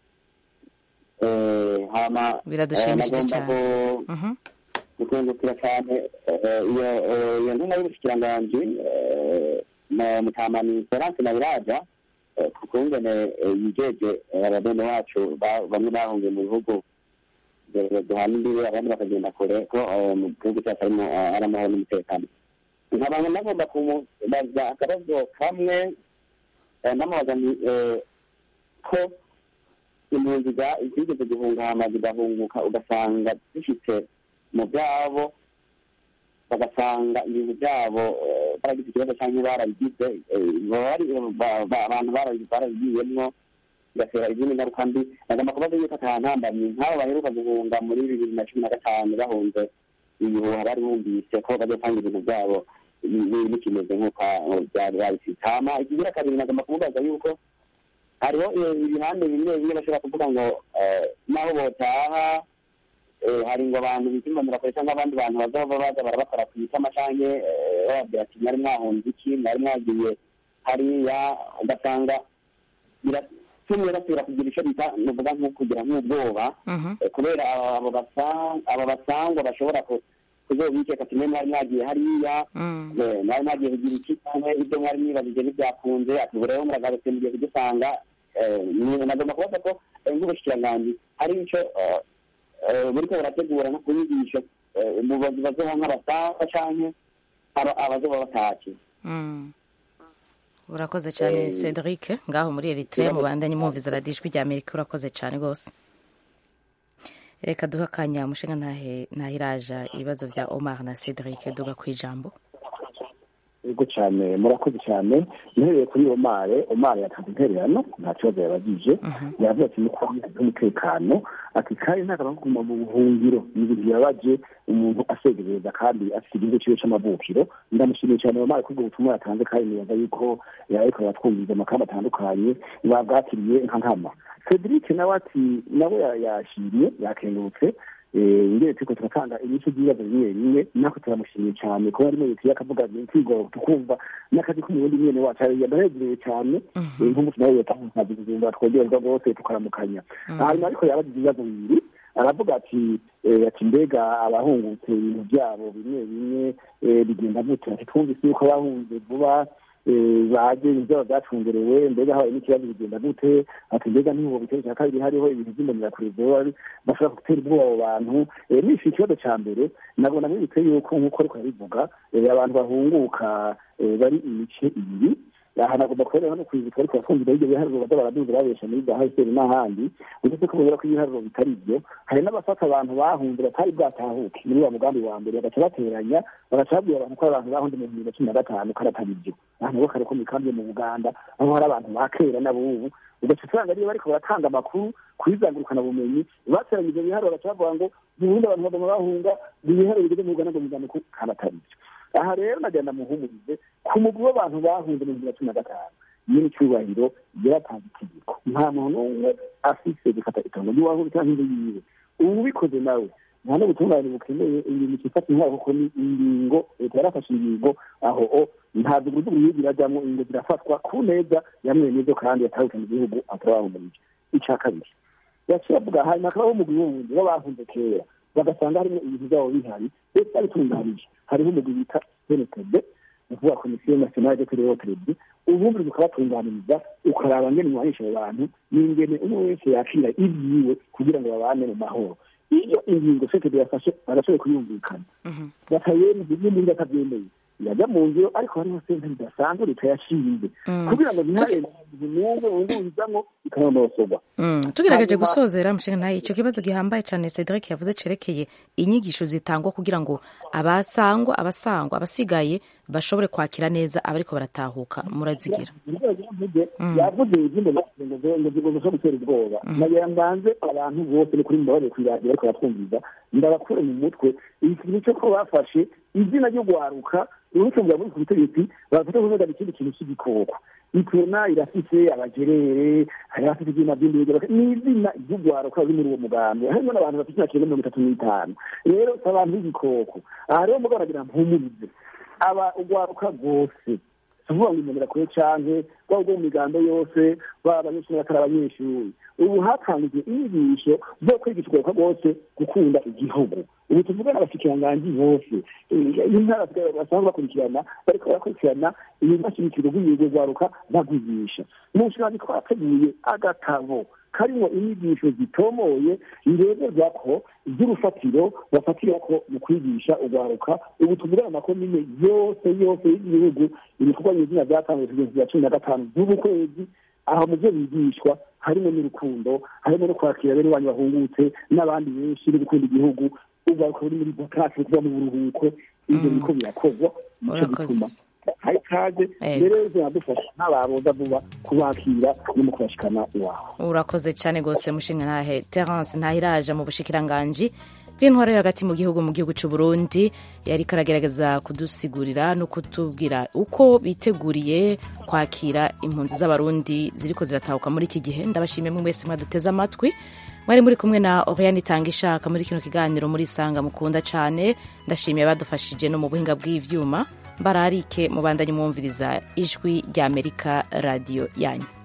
hama biradushimishije cyane gukungukira cyane iyo iyo ntumwa y'ubushikiranganji mutamani florence na biraja ku kungene yijeje ababene wacu bamwe bahungiye mu bihugu duhana imbibe abandi bakagenda kure ko mu gihugu cyacu harimo ari amahoro n'umutekano nkaba nagomba kumubaza akabazo kamwe namubaza ko impunzi zigeze guhungama zigahunguka ugasanga zifite mu byabo bagasanga ibintu byabo baragize ikibazo cyangwa barabigize abantu barabigiyemwo bigatera izindi ngaruka mbi nagomba kubaza yuko ata ntambamyi nk'abo baheruka guhunga muri bibiri na cumi na gatanu bahunze ibihuha bari bumvise ko bazotanga ibintu byabo bikimeze nk'uko byari babifite hama ikigira kabiri nagomba kumubaza yuko hariho ibihande bimwe bimwe bashobora kuvuga ngo naho botaha hari ngo abantu bikimbonera kure cyangwa abandi bantu bazaba baza barabakora ku itama canke bababwira ati mwari mwahunze iki mwari mwagiye hariya ugasanga biratumye basubira kugira icyo bita nuvuga nko kugira nk'ubwoba kubera abo basangwa bashobora kuzobikeka ati mwe mwari mwagiye hariya mwari mwagiye kugira iki cyangwa ibyo mwari mwibajije ntibyakunze ati ubu rero muragarutse mugiye kudusanga nagomba kubaza ko nk'ubushikiranganji hari icyo buriko burategura no kubigisha mu bazoba nk'abasangwa canke abazoba batashye urakoze cyane cedric ngaho muri eritrea mubandanye mwumviza radiyo ijwi rya amerika urakoze cyane rwose reka duhe akanya umushinga ntahiraja ibibazo bya omar na cedric duga ku ijambo yego cyane murakoze cyane uhereye kuri omare omare yatanze intererano nta kibazo yabagije yavuze ati nuko umutekano ati kandi ntakaba kuguma mu buhungiro ni ibintu birabaje umuntu asegereza kandi afite igihugu ciwe c'amavukiro ndamushimiye cyane omare kubwo butumwa yatanze kandi nibaza yuko yariko aratwumviza amakamba atandukanye babwakiriye nka nkama cedric nawe ati nawe yashimye yakengurutse ingene turiko turatanga ibice by'ibibazo bimwe bimwe nako turamushimiye cyane kuba arimo yituye akavuga twigora tukumva n'akazi k'umurundi mwene wacu yadahegereye cyane nk'umunsi nawe yatangaza ubuzima twogerwa rwose tukaramukanya hanyuma ariko yabagize ibibazo bibiri aravuga ati ati mbega abahungutse ibintu byabo bimwe bimwe bigenda gute ati twumvise yuko abahunze vuba baje ibyabo byacungerewe mbega habaye n'ikibazo bigenda gute ati mbega ntihubo bitero cya kabiri hariho ibintu by'imbonerakure bashobora gutera ubwoba abo bantu nishe ikibazo cya mbere nabona mwibutse yuko nk'uko ariko arabivuga abantu bahunguka bari imice ibiri aha nagomba kubereka no kwibuka ariko yafunzwe ibyo biharuro baza baraduza babesha muri za hsr n'ahandi uretse ko bubera ko ibiharuro bitari byo hari n'abafata abantu bahunze batari bwatahuke muri wa mugambi wa mbere bagaca bateranya bagaca babwira abantu ko abantu bahunze mu bibiri na cumi na gatanu ko atari byo aha nabo kare ko mu ikambi yo mu buganda aho hari abantu ba kera n'abubu ugaca usanga ariyo bariko baratanga amakuru kwizangurukana bumenyi bateranya ivyo biharuro bagaca bavuga ngo mu burundi abantu bagoma bahunga ibiharuro bigeze mu uganda ngo muzamiko kandi atari byo aha rero nagenda muhumurize ku mugwi w'abantu bahunze mu bibiri na cumi na gatanu nyiri icyubahiro yaratanze itegeko nta muntu n'umwe afise gufata itongo ry'iwahuru cyangwa inzu yiwe ubu ubikoze nawe nta n'ubutungane bukeneye ibintu cyifata intwaro kuko ni ingingo leta yarafashe ingingo aho o nta dugudugu y'igihe irajyamo ingingo zirafatwa ku neza ya mwene byo kandi yatahuke mu gihugu atarabahumurije icya kabiri yaciye avuga hanyuma hakabaho umugwi wundi w'abahunze kera bagasanga harimo ibintu byabo bihari ndetse babitunganije hariho umugwi bita senetebe ni ukuvuga komisiyo nasiyonali de terewoteredi ubundi ukabatunganiriza ukaraba ngene mwahisha abo bantu n'ingene umwe wese yakira ibyiwe kugira ngo babane mu mahoro iyo ingingo senetebe yafashe bagashoboye kuyumvikana bakayemeza n'undi batabyemeye yajya mu ngiro ariko hariho senta ridasanzwe leta yashinze kugira ngo ntihare n'umwe wunguzamo ikanonosorwa tugerageje gusozera mushinga ntayo icyo kibazo gihambaye cyane cedric yavuze cerekeye inyigisho zitangwa kugira ngo abasangwa abasangwa abasigaye bashobore kwakira neza abariko baratahuka murazigira yavuze izindi ngo zigomba gutera ubwoba nagira mbanze abantu bose ni kuri mbabarire kwiradiyo ariko baratwumviza ndabakure mu mutwe ikintu cyo ko bafashe izina ryo gwaruka uretse ngo buri ku butegetsi bafite kuvuga ikindi kintu cy'igikoko ituna irafise abagerere hari abafite ibyuma by'indege ni izina ry'ugwaruka ruri muri uwo mugambi harimo n'abantu bafite imyaka irenga mirongo itatu n'itanu rero si abantu b'igikoko aha rero mugabo aragira mpumurize aba ugwaruka rwose tuvuga ngo imbonera kure canke baba bwo mu migambo yose baba abanyeshuri batari abanyeshuri ubu hatangijwe inyigisho zo kwigisha ugwaruka rwose gukunda igihugu ubu tuvuga n'abashikiranganji bose intara basanzwe bakurikirana bariko barakurikirana ibibashimikiro rw'igihugu rwaruka bagwigisha mu nshinga twateguye agatabo karimo inyigisho zitomoye ndeberwa ko iby'urufatiro bafatira ko mu kwigisha urwaruka ubu tuvugana amakomine yose yose y'igihugu ibikorwa nyizina byatanzwe kugeza bya cumi na gatanu z'ubu kwezi aho mu byo bigishwa harimo n'urukundo harimo no kwakira bene wanyu bahungutse n'abandi benshi no gukunda igihugu urwaruka ruri muri vakasi kuba mu buruhuko ibyo biriko birakorwa nico gituma hari ikaze rero ziradufasha nk'ababoza vuba kubakira no mu kubashikana iwabo urakoze cyane rwose mushinga ntahe terence ntahiraja mu bushikiranganji bw'intwaro yo hagati mu gihugu mu gihugu cy'u Burundi yari karagerageza kudusigurira no kutubwira uko biteguriye kwakira impunzi z'abarundi ziriko ziratahuka muri iki gihe ndabashimiye mwe mwese mwaduteze amatwi mwari muri kumwe na Oriane itanga ishaka muri kino kiganiro muri sanga mukunda cyane ndashimiye badufashije no mu buhinga bw'ivyuma mbararike mubandanye mwumviriza ijwi ry'Amerika radiyo yanyu